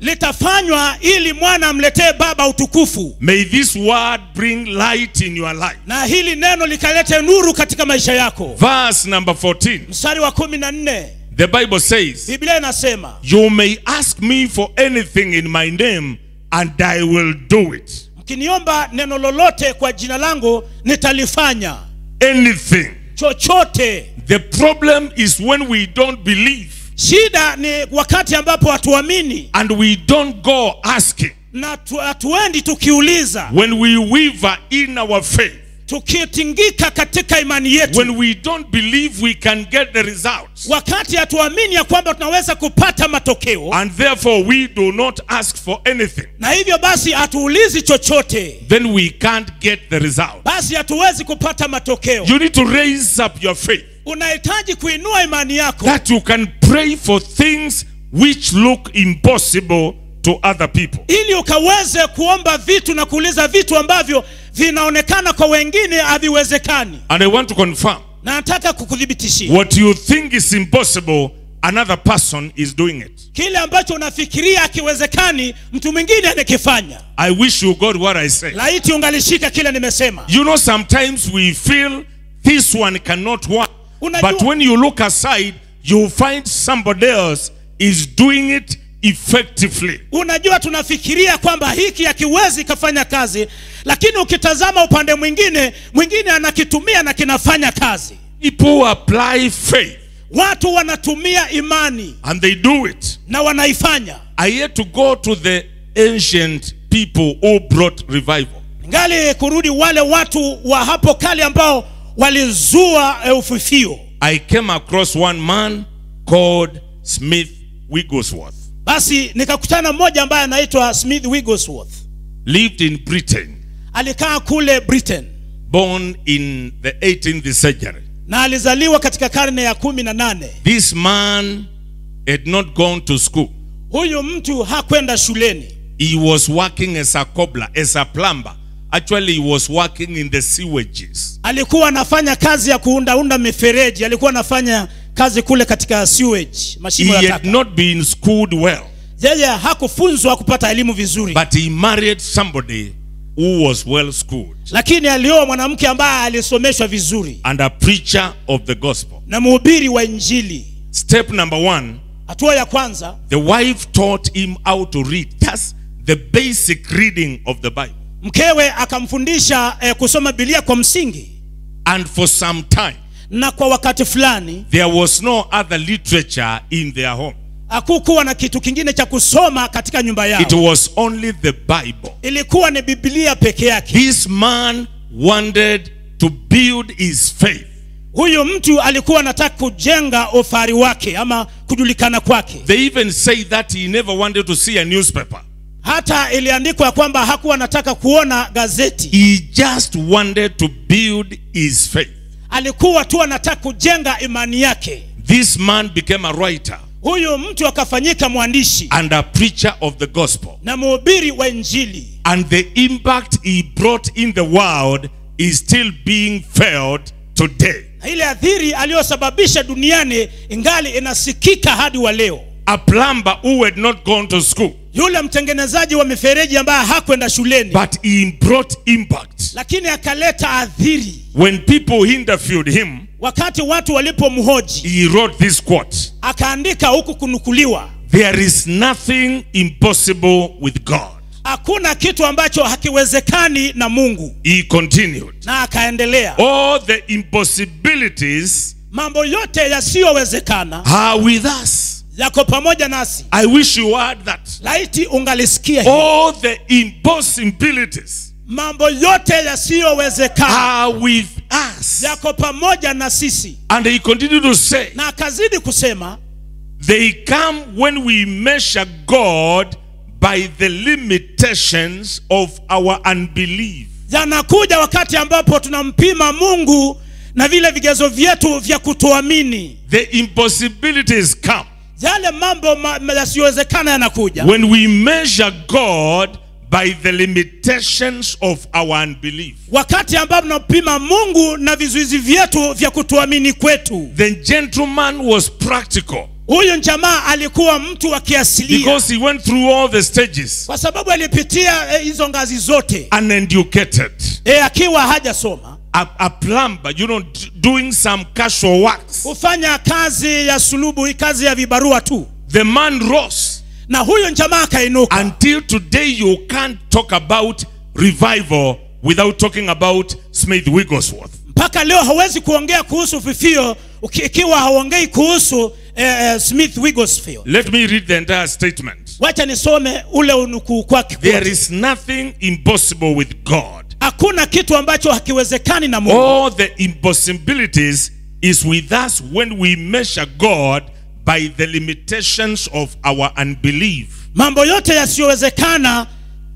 S2: litafanywa ili mwana amletee baba utukufu
S1: May this word bring light in your life.
S2: na hili neno likalete nuru katika maisha yako
S1: Verse number 14.
S2: mstari wa kumi na nne
S1: The Bible says,
S2: biblia inasema
S1: You may ask me for anything in my name, and I will do it.
S2: mkiniomba neno lolote kwa jina langu nitalifanya
S1: Anything.
S2: chochote
S1: The problem is when we don't believe
S2: shida ni wakati ambapo hatuamini
S1: and we don't go asking.
S2: na tu- hatuendi tukiuliza
S1: When we waver in our faith.
S2: tukitingika katika imani yetu
S1: When we don't believe we can get the results.
S2: wakati hatuamini ya kwamba tunaweza kupata matokeo
S1: And therefore we do not ask for anything.
S2: na hivyo basi hatuulizi chochote
S1: Then we can't get the result.
S2: basi hatuwezi kupata matokeo
S1: You need to raise up your faith.
S2: unahitaji kuinua imani yako
S1: that you can pray for things which look impossible to other people.
S2: ili ukaweze kuomba vitu na kuuliza vitu ambavyo vinaonekana kwa wengine haviwezekani
S1: And I want to confirm
S2: na nataka kukuthibitishia
S1: what you think is impossible, another person is doing it.
S2: kile ambacho unafikiria akiwezekani mtu mwingine anakifanya
S1: I wish you got what I say.
S2: laiti ungalishika kile nimesema
S1: You know, sometimes we feel this one cannot work.
S2: Unajua-
S1: But when you look aside, you find somebody else is doing it effectively.
S2: unajua tunafikiria kwamba hiki hakiwezi kafanya kazi lakini ukitazama upande mwingine mwingine anakitumia na kinafanya kazi
S1: People apply faith
S2: watu wanatumia imani
S1: and they do it.
S2: na wanaifanya
S1: I had to go to the ancient people who brought revival.
S2: ngali kurudi wale watu wa hapo kale ambao walizua eh, ufufio
S1: I came across one man called Smith Wigglesworth,
S2: basi nikakutana mmoja ambaye anaitwa smith wigglesworth
S1: lived in Britain,
S2: alikaa kule britain
S1: born in the 18th century.
S2: na alizaliwa katika karne ya kumi na nane
S1: This man had not gone to school.
S2: huyu mtu hakwenda shuleni
S1: He was working as a cobbler, as a plumber. Actually, he was working in the sewages.
S2: alikuwa anafanya kazi ya kuundaunda mifereji alikuwa anafanya kazi kule katika sewage
S1: He
S2: mashimo ya
S1: had
S2: taka
S1: not been schooled well,
S2: yeye hakufunzwa kupata elimu vizuri
S1: but he married somebody who was well schooled
S2: lakini alioa mwanamke ambaye alisomeshwa vizuri
S1: and a preacher of the gospel.
S2: na mhubiri wa injili
S1: Step number one
S2: hatua ya kwanza
S1: the wife taught him how to read. That's the basic reading of the Bible.
S2: mkewe akamfundisha eh, kusoma bilia kwa msingi
S1: And for some time,
S2: na kwa wakati fulani
S1: there was no other literature in their home.
S2: hakukuwa na kitu kingine cha kusoma katika nyumba yao
S1: It was only the Bible.
S2: ilikuwa ni biblia peke yake
S1: This man wanted to build his faith.
S2: huyu mtu alikuwa anataka kujenga ufahari wake ama kujulikana kwake
S1: They even say that he never wanted to see a newspaper.
S2: hata iliandikwa ya kwamba hakuwa anataka kuona gazeti
S1: He just wanted to build his faith.
S2: alikuwa tu anataka kujenga imani yake
S1: This man became a writer
S2: huyu mtu akafanyika mwandishi
S1: and a preacher of the gospel.
S2: na mhubiri wa injili
S1: And the impact he brought in the world is still being felt today.
S2: na ile adhiri aliyosababisha duniani ingali inasikika hadi wa leo
S1: A plumber who had not gone to school,
S2: yule mtengenezaji wa mifereji ambaye hakwenda shuleni
S1: but he brought impact.
S2: lakini akaleta adhiri
S1: When people interviewed him,
S2: wakati watu walipomhoji
S1: he wrote this quote
S2: akaandika huku kunukuliwa
S1: There is nothing impossible with God.
S2: hakuna kitu ambacho hakiwezekani na mungu
S1: He continued.
S2: na akaendelea
S1: All the impossibilities
S2: mambo yote yasiyowezekana
S1: are with us.
S2: yako pamoja nasi
S1: I wish you heard that.
S2: laiti ungalisikia hili.
S1: All the impossibilities
S2: mambo yote yasiyowezekana
S1: are with us.
S2: yako pamoja na sisi
S1: And he continued to say,
S2: na akazidi kusema
S1: they come when we measure God by the limitations of our unbelief.
S2: yanakuja wakati ambapo tunampima mungu na vile vigezo vyetu vya kutoamini
S1: The impossibilities come
S2: yale mambo ma, ma- yasiyowezekana yanakuja
S1: when we measure God by the limitations of our unbelief.
S2: wakati ambapo tunampima mungu na vizuizi vyetu vya kutoamini kwetu
S1: The gentleman was practical.
S2: huyu jamaa alikuwa mtu wa kiasilia
S1: because he went through all the stages
S2: kwa sababu alipitia eh, hizo ngazi zote
S1: uneducated.
S2: e, akiwa hajasoma
S1: A, a plumber, you know, d- doing some casual works.
S2: kufanya kazi ya sulubu kazi ya vibarua tu
S1: The man rose.
S2: na huyu jamaa akainuka
S1: Until today, you can't talk about revival without talking about Smith Wigglesworth.
S2: mpaka leo hawezi kuongea kuhusu fifio uki- ikiwa hauongei kuhusu eh, eh, smith wigglesfield
S1: Let me read the entire statement.
S2: wacha nisome ule unukuu kwake
S1: There
S2: kwote.
S1: is nothing impossible with God.
S2: hakuna kitu ambacho hakiwezekani na mungu
S1: All the impossibilities is with us when we measure God by the limitations of our unbelief.
S2: mambo yote yasiyowezekana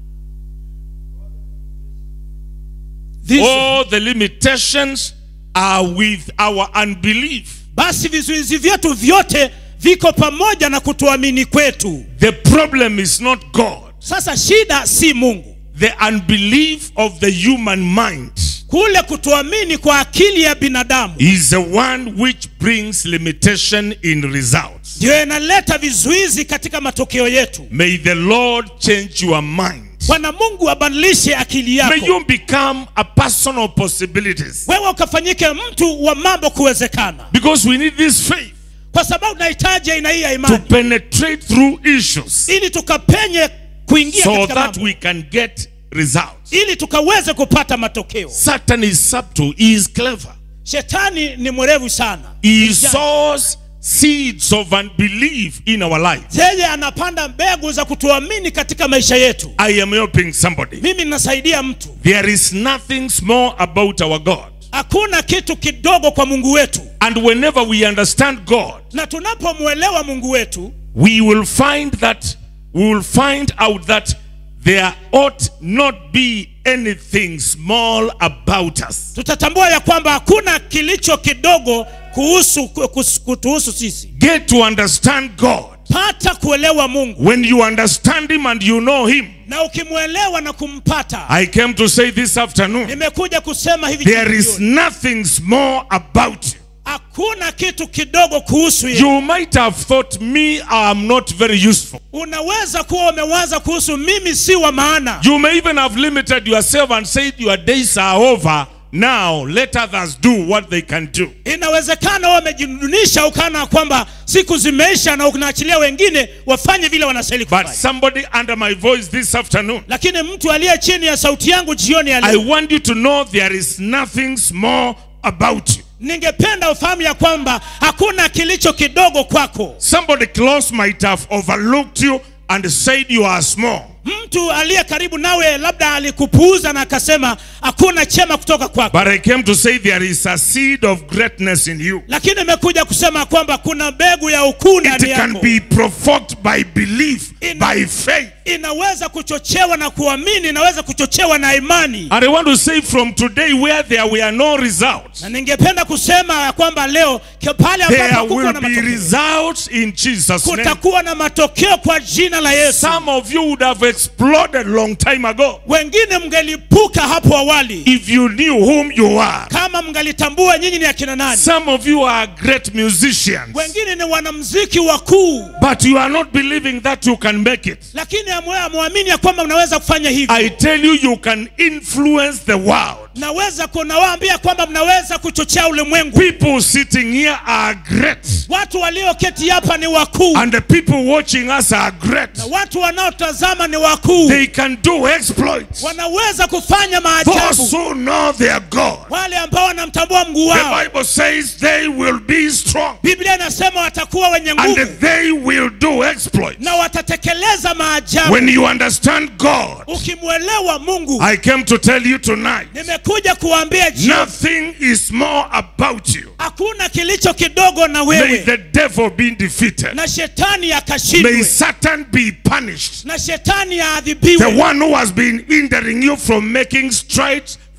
S2: This-
S1: All the limitations are with our unbelief.
S2: basi vizuizi vyetu vyote viko pamoja na kutuamini kwetu
S1: The problem is not God.
S2: sasa shida si mungu
S1: The unbelief of the human mind
S2: kule kutuamini kwa akili ya binadamu
S1: is the one which brings limitation in results.
S2: ndiyo inaleta vizuizi katika matokeo yetu
S1: May the Lord change your mind.
S2: bwana mungu abadilishe akili
S1: May
S2: yako
S1: you become a person of possibilities.
S2: wewe ukafanyike mtu wa mambo kuwezekana
S1: Because we need this faith
S2: kwa sababu tunahitaji aina hii ya
S1: to
S2: imani
S1: penetrate through issues
S2: ili tukapenye kuingia
S1: so
S2: katika
S1: that
S2: mambo
S1: we can get results.
S2: ili tukaweze kupata matokeo
S1: Satan is subtle, he is clever.
S2: shetani ni mwerevu sana
S1: He sows seeds of unbelief in our life.
S2: yeye anapanda mbegu za kutuamini katika maisha yetu
S1: I am helping somebody.
S2: mimi ninasaidia mtu
S1: There is nothing small about our God.
S2: hakuna kitu kidogo kwa mungu wetu
S1: And whenever we understand God,
S2: na tunapomwelewa mungu wetu
S1: we will find that we will find out that there ought not be anything small about us.
S2: tutatambua ya kwamba hakuna kilicho kidogo kuhusu kus- kutuhusu sisi
S1: Get to understand God.
S2: pata kuelewa mungu
S1: When you understand Him and you know Him,
S2: na ukimwelewa na kumpata
S1: I came to say this afternoon
S2: nimekuja kusema hivi
S1: there is
S2: jioni.
S1: nothing small about you.
S2: hakuna kitu kidogo kuhusu yeye
S1: You might have thought me, I'm not very useful.
S2: unaweza kuwa umewaza kuhusu mimi si wa maana
S1: You may even have limited yourself and said your days are over. Now let others do what they can do.
S2: inawezekana wewe umejidunisha ukana kwamba siku zimeisha na unaachilia wengine wafanye vile wanastahili
S1: But
S2: kufanya
S1: somebody under my voice this afternoon,
S2: lakini mtu aliye chini ya sauti yangu jioni ya
S1: I
S2: leo
S1: want you to know there is nothing small about you.
S2: ningependa ufahamu ya kwamba hakuna kilicho kidogo kwako
S1: Somebody close might have overlooked you and said you are small.
S2: mtu aliye karibu nawe labda alikupuuza na akasema hakuna chema kutoka kwako
S1: But I came to say there is a seed of greatness in you.
S2: lakini imekuja kusema kwamba kuna mbegu ya ukuu
S1: It
S2: ndani
S1: can
S2: yako
S1: be provoked by belief,
S2: In-
S1: by faith.
S2: inaweza kuchochewa na kuamini inaweza kuchochewa na imani
S1: And I want to say from today, where there were no results,
S2: na ningependa kusema ya kwamba leo ke- pale
S1: there
S2: ambapo kuko
S1: will
S2: na
S1: be
S2: matokeo
S1: results in Jesus' name.
S2: kutakuwa na matokeo kwa jina la yesu
S1: Some of you would have exploded long time ago
S2: wengine mngelipuka hapo awali
S1: if you knew whom you are.
S2: kama mngalitambua nyinyi ni akina nani
S1: Some of you are great musicians,
S2: wengine ni wanamziki wakuu
S1: but you are not believing that you can make it.
S2: lakini hamwe- hamwamini ya kwamba mnaweza kufanya hivi
S1: I tell you, you can influence the world.
S2: naweza kunawaambia kwamba mnaweza kuchochea ulimwengu
S1: People sitting here are great,
S2: watu walioketi hapa ni wakuu
S1: and the people watching us are great.
S2: na watu wanaotazama ni wakuu
S1: They can do exploits.
S2: wanaweza kufanya
S1: Those
S2: maajabu
S1: who know their God.
S2: wale ambao wanamtambua mguu
S1: The
S2: wao
S1: Bible says they will be strong
S2: biblia inasema watakuwa wenye nguvu
S1: and they will do exploits.
S2: na watatekeleza maajabu
S1: When you understand God,
S2: ukimwelewa mungu
S1: I came to tell you tonight
S2: nimekuja kuambia jioni,
S1: nothing is more about you.
S2: hakuna kilicho kidogo na
S1: May
S2: wewe
S1: the devil be defeated.
S2: na shetani
S1: May
S2: akashindwe
S1: Satan be punished.
S2: na shetani
S1: The
S2: aadhibiwe
S1: one who has been hindering you from making strides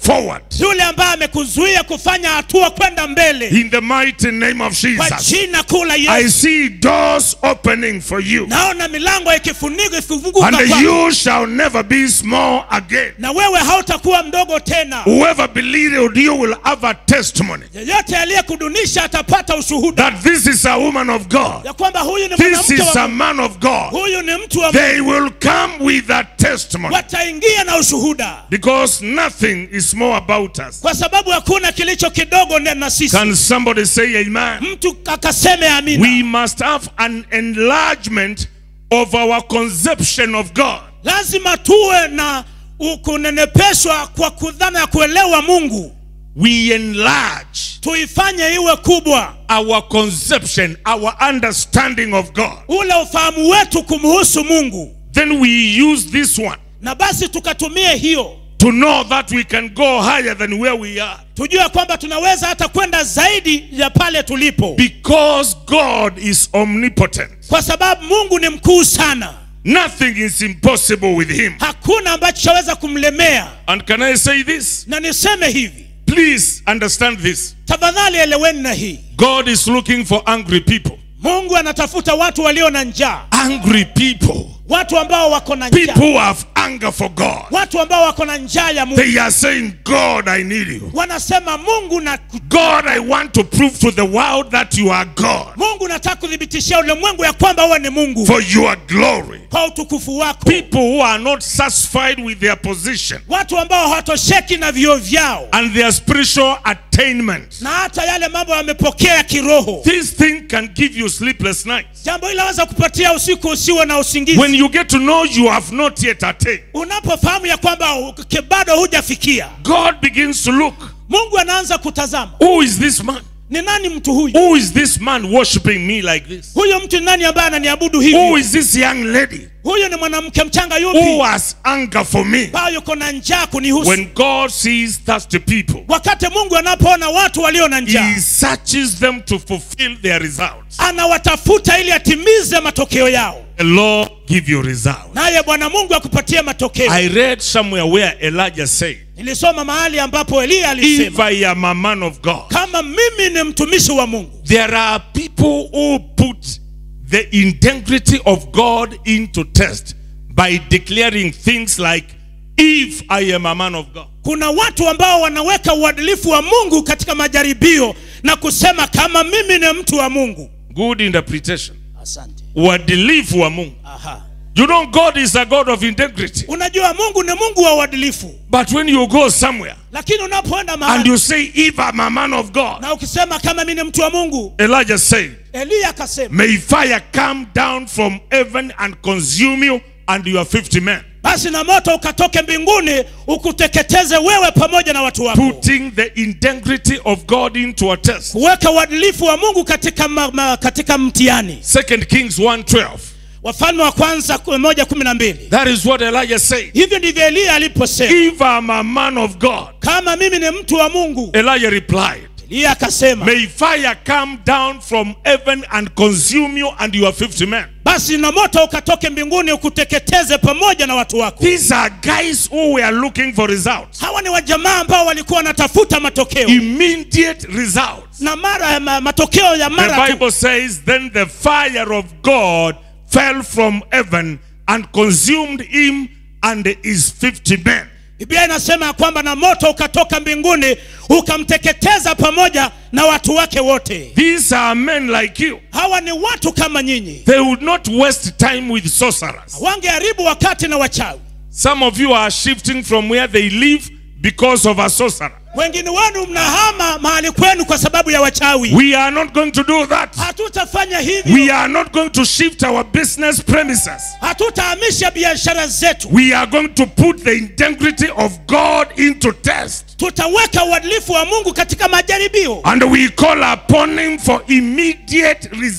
S1: forward.
S2: yule ambaye amekuzuia kufanya hatua kwenda mbele
S1: In the mighty name of
S2: kwa
S1: Jesus.
S2: jina kuu la
S1: I
S2: yesu
S1: see doors opening for you.
S2: naona milango ikifunika ikifunguka
S1: And
S2: kwako.
S1: you shall never be small again.
S2: na wewe hautakuwa mdogo tena
S1: Whoever believed you will have a testimony
S2: yeyote aliyekudunisha atapata ushuhuda
S1: that this is a woman of God.
S2: ya kwamba huyu ni
S1: This
S2: mwanamke
S1: is
S2: wa
S1: a
S2: Mungu.
S1: man of God.
S2: huyu ni mtu wa
S1: They will come with a testimony
S2: wataingia na ushuhuda
S1: because nothing is more about us.
S2: kwa sababu hakuna kilicho kidogo ne- na sisi
S1: Can somebody say amen?
S2: mtu akaseme amina
S1: We must have an enlargement of our conception of God.
S2: lazima tuwe na u- kunenepeshwa kwa kudhana ya kuelewa mungu
S1: We enlarge
S2: tuifanye iwe kubwa
S1: our conception, our understanding of God.
S2: ule ufahamu wetu kumhusu mungu
S1: Then we use this one
S2: na basi tukatumie hiyo
S1: to know that we can go higher than where we are.
S2: tujue kwamba tunaweza hata kwenda zaidi ya pale tulipo
S1: Because God is omnipotent.
S2: kwa sababu mungu ni mkuu sana
S1: Nothing is impossible with him.
S2: hakuna ambacho chaweza kumlemea
S1: And can I say this?
S2: na niseme hivi
S1: Please understand this.
S2: tafadhali eleweni na hii
S1: God is looking for angry people.
S2: mungu anatafuta watu walio na njaa
S1: Angry people.
S2: watu ambao wako na njaa
S1: People who have anger for God.
S2: watu ambao wako na njaa ya mungu
S1: They are saying, God, I need you.
S2: wanasema mungu na
S1: God, I want to prove to the world that you are God
S2: mungu nataka kuthibitishia ulimwengu ya kwamba wewe ni mungu
S1: for your glory.
S2: kwa utukufu wako
S1: People who are not satisfied with their position
S2: watu ambao hawatosheki na vio vyao
S1: and their spiritual attainment.
S2: na hata yale mambo wamepokea kiroho
S1: This thing can give you sleepless nights.
S2: jambo hili laweza kupatia usiku usiwe na usingizi
S1: When you get to know you have not yet attained,
S2: unapofahamu ya kwamba u- ke- bado hujafikia
S1: God begins to look.
S2: mungu anaanza kutazama
S1: Who is this man?
S2: ni nani mtu huyu
S1: Who is this man worshiping me like this?
S2: huyu mtu ni nani ambaye ananiabudu
S1: Who
S2: hivi
S1: is this young lady
S2: huyu ni mwanamke mchanga
S1: who
S2: yupi
S1: has anger for me?
S2: ambayo yuko na njaa kunihusu
S1: When God sees thirsty people,
S2: wakati mungu anapoona watu walio na njaa
S1: He searches them to fulfill their results.
S2: anawatafuta ili atimize matokeo yao
S1: The Lord give you results.
S2: naye bwana mungu akupatie matokeo
S1: I read somewhere where Elijah said,
S2: nilisoma mahali ambapo eliya
S1: If
S2: alisema
S1: I am a man of God,
S2: kama mimi ni mtumishi wa mungu
S1: there are people who put the integrity of God into test by declaring things like, If I am a man of God.
S2: kuna watu ambao wanaweka uadilifu wa mungu katika majaribio na kusema kama mimi ni mtu wa mungu
S1: Good interpretation.
S2: asante
S1: Uadilifu wa Mungu.
S2: Aha.
S1: You know, God is a God of integrity.
S2: unajua mungu ni mungu wa uadilifu
S1: But when you go somewhere
S2: lakini unapoenda
S1: and
S2: mahali
S1: you say, If I'm a man of God,
S2: na ukisema kama mimi ni mtu wa mungu
S1: Elijah said,
S2: eliya akasema
S1: May fire come down from heaven and consume you and your 50 men.
S2: basi na moto ukatoke mbinguni ukuteketeze wewe pamoja na watu wako
S1: Putting the integrity of God into a test.
S2: kuweka uadilifu wa mungu katika, ma, ma, katika mtihani
S1: Second Kings 1:12.
S2: wafalme wa kwanza ku- moja kumi na mbili
S1: That is what Elijah said.
S2: hivyo ndivyo eliya aliposema
S1: If I'm a man of God,
S2: kama mimi ni mtu wa mungu
S1: Elijah replied,
S2: eliya akasema
S1: May fire come down from heaven and consume you and your 50 men.
S2: basi na moto ukatoke mbinguni ukuteketeze pamoja na watu wako
S1: These are guys who were looking for results,
S2: hawa ni wajamaa ambao walikuwa wanatafuta matokeo
S1: immediate results.
S2: na mara ma, matokeo ya
S1: The
S2: mara tu
S1: Bible says, Then the fire of God fell from heaven and consumed him and his 50 men.
S2: biblia inasema ya kwamba na moto ukatoka mbinguni ukamteketeza pamoja na watu wake wote
S1: These are men like you.
S2: hawa ni watu kama nyinyi
S1: They would not waste time with sorcerers.
S2: wangeharibu wakati na wachawi
S1: Some of you are shifting from where they live because of a sorcerer.
S2: wengine wenu mnahama mahali kwenu kwa sababu ya wachawi
S1: We are not going to do that.
S2: hatutafanya hivyo
S1: We are not going to shift our business premises.
S2: hatutahamisha biashara zetu
S1: We are going to put the integrity of God into test.
S2: tutaweka uadilifu wa mungu katika majaribio
S1: And we call upon Him for immediate results.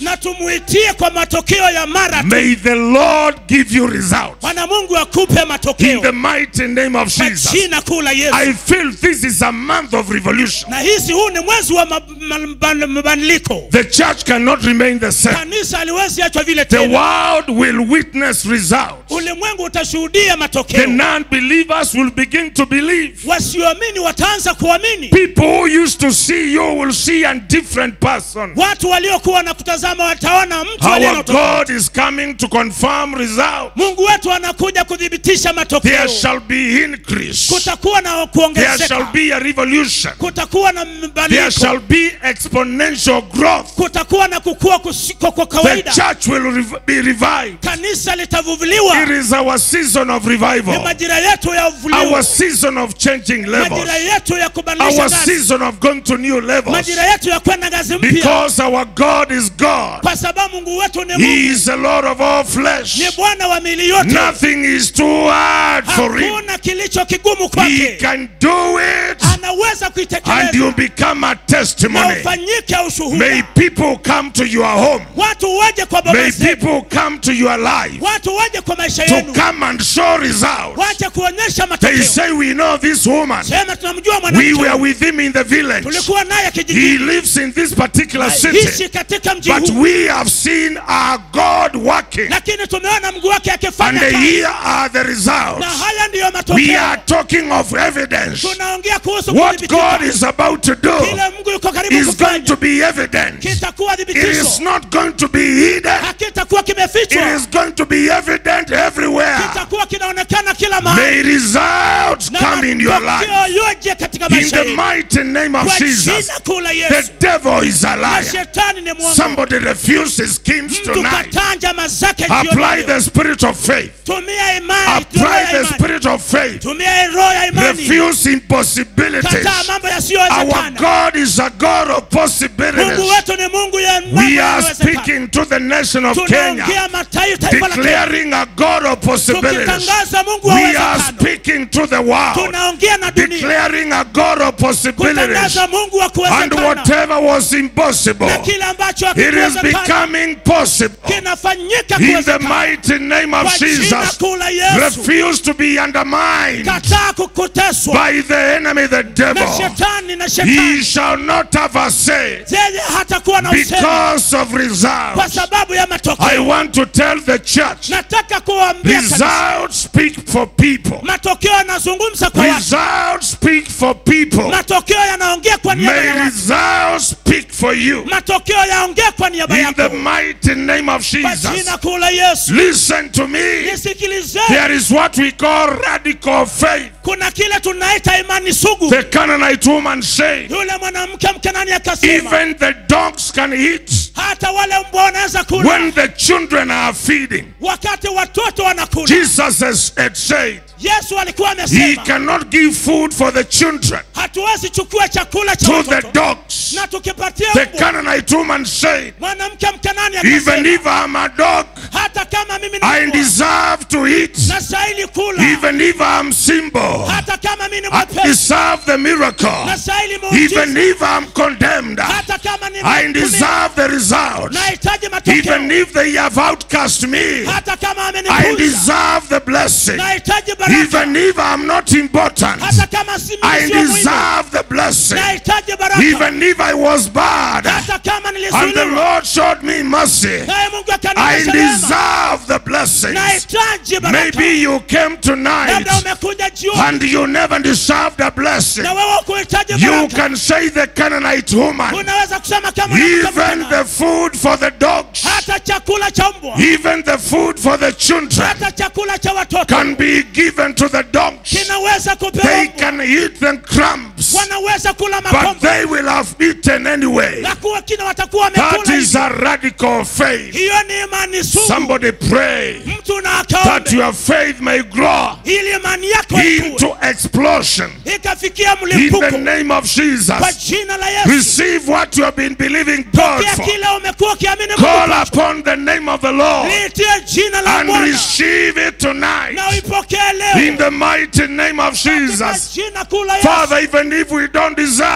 S2: na tumuitie kwa matokeo ya mara tu
S1: May the Lord give you results.
S2: bwana mungu akupe
S1: In the
S2: matokeo
S1: mighty name of
S2: kwa
S1: Jesus.
S2: jina kuu la yesu
S1: I feel this is a month of revolution.
S2: na hisi huu ni mwezi wa ma- ma- ma- mabadiliko
S1: The church cannot remain the same.
S2: kanisa haliwezi achwa vile
S1: The
S2: tena
S1: world will witness results.
S2: ulimwengu utashuhudia
S1: The
S2: matokeo
S1: non-believers will begin to believe.
S2: wasioamini wataanza kuamini
S1: People who used to see you will see a different person.
S2: watu waliokuwa na kutazama wataona mtu aliye na
S1: Our
S2: utofauti.
S1: God is coming to confirm results.
S2: mungu wetu anakuja kuthibitisha
S1: There
S2: matokeo
S1: shall be increase.
S2: kutakuwa na
S1: There shall
S2: kuongezeka
S1: be a revolution.
S2: kutakuwa na
S1: There
S2: mabadiliko
S1: shall be exponential growth.
S2: kutakuwa na kukua kusiko kwa
S1: The
S2: kawaida
S1: church will rev- be revived.
S2: kanisa litavuvuliwa
S1: It is our season of
S2: ni
S1: revival.
S2: majira yetu ya
S1: Our
S2: uvulio
S1: season of changing levels.
S2: majira yetu ya kubadilisha
S1: Our
S2: ngazi
S1: season of going to new levels.
S2: majira yetu ya kwenda ngazi mpya
S1: Because our God is God.
S2: kwa sababu mungu wetu ni
S1: He
S2: mungu
S1: is the Lord of all flesh.
S2: ni bwana wa mili yote
S1: Nothing is too hard for him.
S2: hakuna kilicho kigumu
S1: He
S2: kwake
S1: can do it
S2: anaweza
S1: and
S2: kuitekeleza
S1: you become a
S2: na
S1: testimony.
S2: ufanyike
S1: May
S2: ushuhuda
S1: people come to your home.
S2: watu waje kwa baba
S1: May
S2: zetu
S1: people come to your life
S2: watu waje kwa maisha
S1: to
S2: yenu
S1: come and show results.
S2: waje kuonyesha
S1: They
S2: matokeo
S1: say, We know this woman.
S2: sema tunamjua
S1: We
S2: mwanamke
S1: were
S2: huyu.
S1: with him in the village.
S2: tulikuwa naye
S1: He
S2: kijijini
S1: lives in this particular
S2: hishi
S1: city.
S2: katika mji
S1: But
S2: huu
S1: we have seen our God working.
S2: lakini tumeona mguu wake
S1: And
S2: akifanya kazi
S1: here are the
S2: na
S1: results.
S2: haya ndiyo
S1: We
S2: matokeo
S1: are talking of evidence.
S2: tunaongea kuhusu
S1: What God
S2: kudhibitika
S1: is about to do
S2: kile mungu yuko karibu
S1: is going
S2: kufanya
S1: to be evident.
S2: kitakuwa
S1: It is
S2: thibitisho
S1: not going to be hidden.
S2: hakitakuwa
S1: It
S2: kimefichwa
S1: is going to be evident everywhere.
S2: kitakuwa kinaonekana kila mahali
S1: May results
S2: na
S1: come in your life.
S2: matokeo yoje katika
S1: In
S2: maisha
S1: the
S2: yetu
S1: mighty name of
S2: kwa
S1: Jesus.
S2: jina kuu la
S1: The
S2: yesu
S1: devil is a
S2: na
S1: liar.
S2: shetani ni mwongo
S1: Somebody refuses schemes
S2: mtu
S1: tonight.
S2: katanja mazake jioni
S1: Apply
S2: leo.
S1: the spirit of faith.
S2: tumia imani tumia
S1: Apply the
S2: imani
S1: spirit of faith.
S2: tumia roho ya imani
S1: Refuse impossibilities.
S2: kataa mambo
S1: Our
S2: yasiyowezekana
S1: God is a God of
S2: mungu
S1: possibilities.
S2: wetu ni mungu ya mambo
S1: We are
S2: yanayowezekana.
S1: speaking to the nation of Kenya,
S2: tunaongea mataifa taifa la Kenya
S1: declaring a God of possibilities.
S2: tukitangaza mungu wa
S1: We are
S2: uwezekano
S1: speaking to the world,
S2: tunaongea na dunia
S1: declaring a God of possibilities.
S2: kutangaza mungu wa
S1: And
S2: kuwezekana
S1: whatever was impossible,
S2: na kile ambacho
S1: it is
S2: hakiwezekana
S1: becoming possible.
S2: kinafanyika
S1: In the
S2: kuwezekana
S1: mighty name of
S2: kwa jina
S1: Jesus,
S2: kuu la yesu
S1: refuse to be undermined
S2: kataa kukuteswa
S1: by the enemy, the
S2: na
S1: devil.
S2: shetani na
S1: He
S2: shetani
S1: shall not have a say
S2: yeye hatakuwa na usemi
S1: because of
S2: kwa
S1: results.
S2: sababu ya
S1: I
S2: matokeo
S1: want to tell the church
S2: nataka kuwaambia kanisa,
S1: results speak for people.
S2: matokeo yanazungumza kwa watu
S1: Results speak for people.
S2: matokeo yanaongea kwa niaba ya
S1: May
S2: watu
S1: results speak for you.
S2: matokeo yaongea kwa niaba
S1: In the
S2: yako
S1: mighty name of
S2: kwa
S1: Jesus.
S2: jina kuu la yesu
S1: Listen to me.
S2: nisikilizeni
S1: There is what we call radical faith.
S2: kuna kile tunaita imani sugu
S1: The Canaanite woman said,
S2: yule mwanamke mkenani akasema
S1: even the dogs can eat
S2: hata wale mbwa wanaweza kula
S1: when the children are feeding.
S2: wakati watoto wanakula
S1: Jesus has, had said,
S2: yesu alikuwa
S1: He
S2: amesema
S1: cannot give food for the children
S2: hatuwezi chukua chakula cha
S1: to the
S2: watoto
S1: dogs.
S2: na tukipatia
S1: The
S2: mbwa
S1: Canaanite woman said,
S2: mwanamke mkenani
S1: even
S2: akasema
S1: if I'm a dog,
S2: hata kama mimi ni
S1: I
S2: mbwa
S1: deserve to eat.
S2: nastahili kula
S1: Even if I'm simple,
S2: hata kama mimi ni
S1: I
S2: mwepesi
S1: deserve the miracle.
S2: nastahili
S1: Even
S2: muujiza
S1: if I'm condemned,
S2: hata kama ni
S1: I
S2: mtumishi,
S1: deserve the result.
S2: nahitaji
S1: Even
S2: matokeo
S1: if they have outcast me,
S2: hata kama
S1: I
S2: amenipuza
S1: deserve the blessing.
S2: nahitaji baraka
S1: Even if I'm not important,
S2: hata kama si
S1: I
S2: mimi sio muhimu
S1: deserve the blessing.
S2: nahitaji baraka
S1: Even if I was bad
S2: hata kama
S1: and the
S2: nilisuiliwa
S1: Lord showed me mercy,
S2: naye mungu
S1: I
S2: akanionyesha wema
S1: deserve the blessings.
S2: nahitaji baraka
S1: Maybe you came tonight
S2: labda umekuja jioni
S1: and you never deserved a blessing.
S2: na wewe kuhitaji
S1: You
S2: baraka
S1: can say the Canaanite woman,
S2: unaweza kusema kama mwanamke
S1: even
S2: mkana,
S1: the food for the dogs,
S2: hata chakula cha mbwa
S1: even the food for the children
S2: hata chakula cha watoto
S1: can be given to the dogs.
S2: kinaweza kupewa
S1: They
S2: mbwa
S1: can eat the crumbs,
S2: wanaweza kula
S1: but
S2: makombo
S1: they will have eaten anyway.
S2: na kuwa kina watakuwa
S1: That
S2: wamekula
S1: is a radical faith.
S2: hiyo ni imani sugu
S1: Somebody pray
S2: mtu na
S1: that
S2: akaombe
S1: your faith may grow
S2: ili imani yako ikue
S1: into explosion
S2: ikafikia
S1: in the
S2: mlipuko
S1: name of
S2: kwa
S1: Jesus.
S2: jina la Yesu
S1: Receive what you have been believing God
S2: pokea
S1: for.
S2: kile umekuwa ukiamini
S1: Call
S2: Mungu
S1: upon the name of the Lord
S2: liitie jina la
S1: and
S2: Bwana
S1: receive it tonight
S2: na uipokee
S1: in
S2: leo
S1: the mighty name of
S2: katika
S1: Jesus.
S2: jina kuu la Yesu
S1: Father, even if we don't deserve,
S2: Baba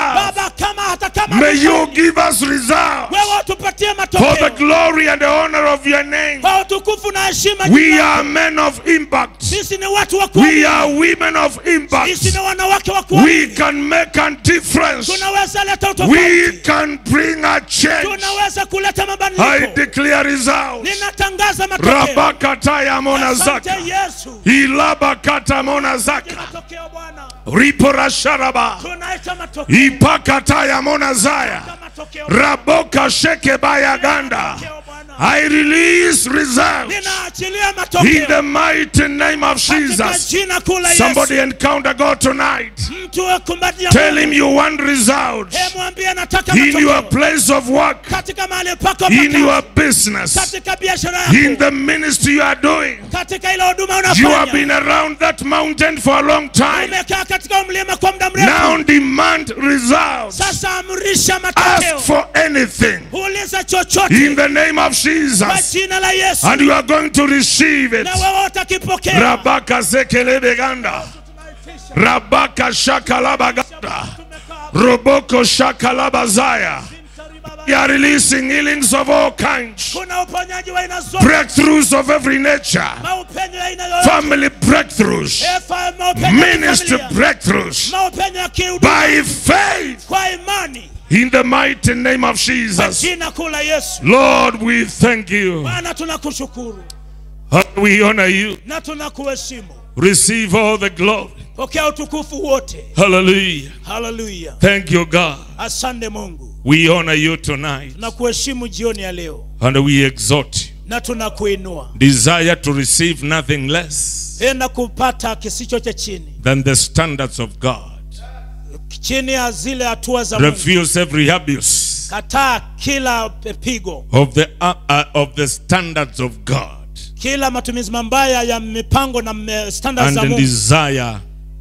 S2: baba kama hata kama
S1: may you give us results
S2: wewe utupatie
S1: for the
S2: matokeo
S1: glory and the honor of your name.
S2: kwa utukufu na heshima
S1: We
S2: jina lako.
S1: are men of impact.
S2: sisi ni watu wa
S1: We
S2: kuamini.
S1: are women of
S2: sisi
S1: impact.
S2: ni wanawake wa
S1: We
S2: kuamini
S1: can make a difference.
S2: tunaweza leta
S1: We
S2: utofauti
S1: can bring a change.
S2: tunaweza kuleta
S1: I
S2: mabadiliko
S1: declare results.
S2: ninatangaza matokeo
S1: Rabakataya
S2: asante
S1: monazaka.
S2: yesu
S1: Ilabakata monazaka.
S2: matokeo bwana
S1: Riporasharaba.
S2: tunaita matokeo
S1: Ipakataya monazaya.
S2: matokeo
S1: Raboka shekebaya ganda.
S2: Matokeo, Bwana.
S1: I release results
S2: ninaachilia
S1: in
S2: matokeo
S1: the mighty name of
S2: katika
S1: Jesus.
S2: jina kuu la
S1: Somebody
S2: yesu
S1: encounter God tonight.
S2: mtu akumbatia
S1: Tell him you want results
S2: He mwambie nataka
S1: in your
S2: matokeo
S1: place of work,
S2: katika mahali pako pa
S1: in
S2: kazi,
S1: your business,
S2: katika biashara
S1: in
S2: yako
S1: the ministry you are doing.
S2: katika ile huduma
S1: You have
S2: unafanya
S1: been around that mountain for a long time.
S2: umekaa katika mlima kwa muda
S1: Now
S2: mrefu
S1: demand results.
S2: sasa amrisha
S1: Ask
S2: matokeo
S1: for anything
S2: uliza
S1: in
S2: chochote
S1: the name of
S2: kwa
S1: Jesus,
S2: jina la yesu
S1: and you are going to receive it.
S2: na wewe utakipokea
S1: Rabaka zekelebeganda. Rabaka shakalabaganda. Roboko shakalabazaya. We are releasing healings of all kinds,
S2: kuna uponyaji wa aina zote
S1: breakthroughs of every nature,
S2: maupenyo ya aina yoyote
S1: family breakthroughs,
S2: Efa maupenyo ya
S1: ministry
S2: kifamilia,
S1: breakthroughs
S2: maupenyo ya kihuduma
S1: by faith
S2: kwa imani
S1: in the mighty name of
S2: kwa
S1: Jesus.
S2: jina kuu la yesu
S1: Lord, we thank you.
S2: bwana tunakushukuru
S1: We honor you.
S2: na tunakuheshimu
S1: Receive all the glory.
S2: pokea utukufu wote
S1: Hallelujah.
S2: haleluya
S1: Thank you, God.
S2: asante mungu
S1: We honor you tonight
S2: tunakuheshimu jioni ya leo
S1: and we exhort you.
S2: na tunakuinua
S1: Desire to receive nothing less
S2: penda kupata kisicho cha chini
S1: than the standards of God.
S2: chini ya zile hatua za mungu
S1: Refuse every abuse
S2: kataa kila pigo
S1: of the uh, uh, of the standards of God
S2: kila matumizi mabaya ya mipango na me- standards za
S1: and
S2: mungu
S1: desire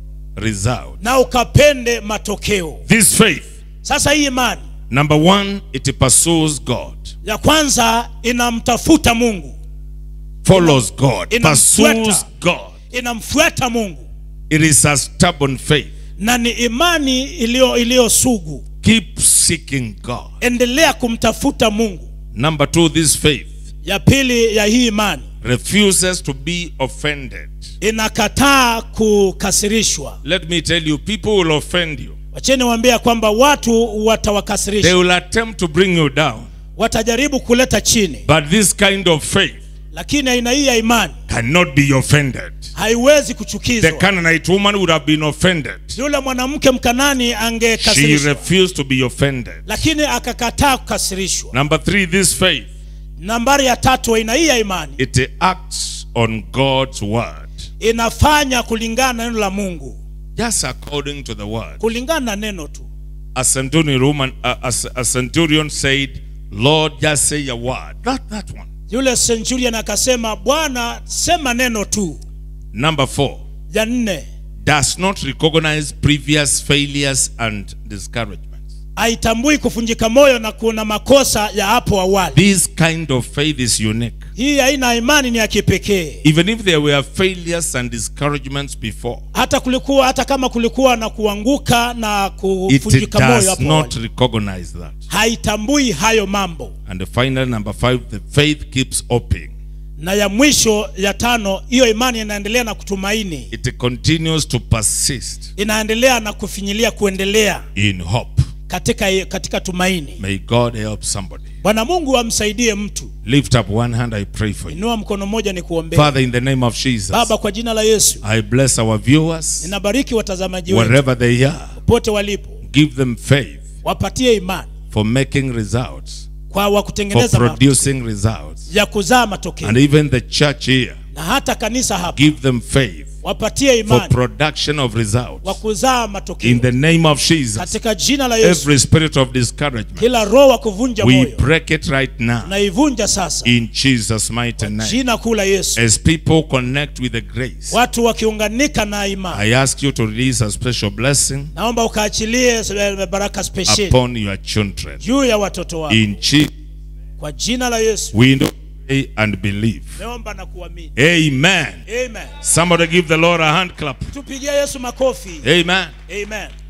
S1: result.
S2: na ukapende matokeo
S1: This faith,
S2: sasa hii imani
S1: number one, it pursues God,
S2: ya kwanza inamtafuta mungu
S1: follows God,
S2: inamfuata.
S1: pursues God.
S2: inamfuata mungu
S1: It is a stubborn faith.
S2: na ni imani iliyo iliyo sugu
S1: Keep seeking God.
S2: endelea kumtafuta mungu
S1: Number two, this faith
S2: ya pili ya hii imani
S1: refuses to be offended.
S2: inakataa kukasirishwa
S1: Let me tell you, people will offend you.
S2: wacheni waambia kwamba watu
S1: They
S2: watawakasirisha
S1: will attempt to bring you down.
S2: watajaribu kuleta chini
S1: But this kind of faith
S2: lakini aina hii ya imani
S1: cannot be offended.
S2: haiwezi
S1: The
S2: kuchukizwa
S1: Canaanite woman would have been offended.
S2: yule mwanamke mkanani
S1: She
S2: angekasirishwa
S1: refused to be offended.
S2: lakini akakataa kukasirishwa
S1: Number three, this faith,
S2: nambari ya tatu aina hii ya imani
S1: it acts on God's word.
S2: inafanya kulingana na neno la mungu
S1: Just according to the word.
S2: kulingana na neno tu
S1: A centurion woman, a, a, a centurion said, Lord, just say a word. That, that one.
S2: yule centurion akasema bwana sema neno tu
S1: Number four,
S2: ya nne
S1: does not recognize previous failures and discouragements.
S2: haitambui kuvunjika moyo na kuna makosa ya hapo awali
S1: This kind of faith is unique.
S2: hii aina ya imani ni ya kipekee
S1: Even if there were failures and discouragements before,
S2: hata kulikuwa hata kama kulikuwa na kuanguka na
S1: it
S2: kuvunjika moyo
S1: does
S2: hapo
S1: not
S2: awali
S1: recognize that.
S2: haitambui hayo mambo
S1: And finally, number five, the faith keeps hoping.
S2: na ya mwisho ya tano hiyo imani inaendelea na kutumaini
S1: It continues to persist
S2: inaendelea na kufinyilia kuendelea
S1: in hope.
S2: katika katika tumaini
S1: May God help somebody.
S2: bwana mungu amsaidie mtu
S1: Lift up one hand, I pray for you.
S2: inua mkono mmoja ni kuombea
S1: Father, in the name of Jesus,
S2: baba kwa jina la yesu
S1: I bless our viewers
S2: ninabariki watazamaji wetu
S1: wherever they are.
S2: popote walipo
S1: Give them faith
S2: wapatie imani
S1: for making results,
S2: kwa wa
S1: for
S2: kutengeneza ma-
S1: producing results.
S2: ya kuzaa matokeo
S1: And even the church here,
S2: na hata kanisa hapa
S1: give them faith
S2: wapatie
S1: for
S2: imani
S1: production of
S2: wa
S1: results.
S2: kuzaa
S1: In
S2: matokeo
S1: the name of Jesus,
S2: katika jina la yesu
S1: every spirit of discouragement,
S2: kila roho wa kuvunja
S1: we
S2: moyo
S1: break it right now
S2: naivunja sasa
S1: in Jesus' mighty name.
S2: jina kuu la yesu
S1: As people connect with the grace,
S2: watu wakiunganika na imani
S1: I ask you to release a special blessing
S2: naomba ukaachilie eh, baraka special
S1: upon your children.
S2: juu ya watoto wako
S1: In Jesus,
S2: kwa jina la yesu
S1: we know pray and believe.
S2: naomba na kuamini
S1: Amen.
S2: amen
S1: Somebody give the Lord a hand clap.
S2: tupigie yesu makofi
S1: Amen.
S2: amen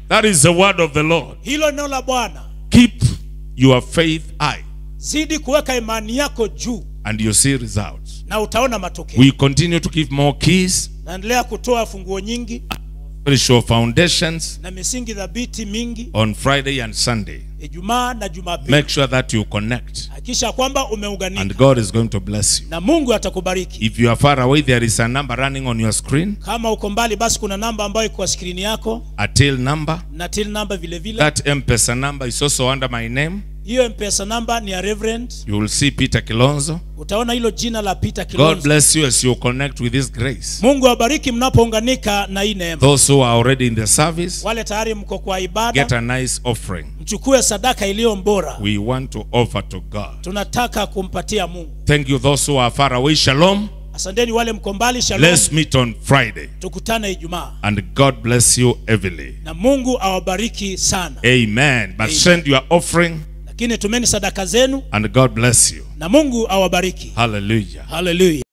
S1: That is the word of the Lord.
S2: hilo neno la bwana
S1: Keep your faith high
S2: zidi kuweka imani yako juu
S1: and you see results.
S2: na utaona matokeo
S1: We continue to give more keys,
S2: naendelea kutoa funguo nyingi
S1: spiritual foundations
S2: na misingi dhabiti mingi
S1: on Friday and Sunday.
S2: ijumaa na jumapili
S1: Make sure that you connect
S2: hakikisha kwamba umeunganika
S1: and God is going to bless you.
S2: na mungu atakubariki
S1: If you are far away, there is a number running on your screen,
S2: kama uko mbali basi kuna namba ambayo iko kwa skrini yako
S1: a tail number.
S2: na till namba vile vile
S1: That M-Pesa number is also under my name.
S2: hiyo mpesa namba ni ya reverend
S1: You will see Peter Kilonzo.
S2: utaona hilo jina la peter
S1: God
S2: kilonzo
S1: bless you as you connect with this grace.
S2: mungu awabariki mnapounganika na hii neema
S1: Those who are already in the service,
S2: wale tayari mko kwa
S1: get
S2: ibada
S1: a nice offering.
S2: mchukue sadaka iliyo mbora
S1: We want to offer to God.
S2: tunataka kumpatia mungu
S1: Thank you, those who are far away. Shalom.
S2: asanteni wale mko mbali shalom
S1: Let's meet on Friday.
S2: tukutane ijumaa
S1: And God bless you heavily.
S2: na mungu awabariki sana
S1: Amen. But send your offering
S2: lakini tumeni sadaka zenu
S1: and God bless you.
S2: na mungu awabariki
S1: Hallelujah.
S2: haleluya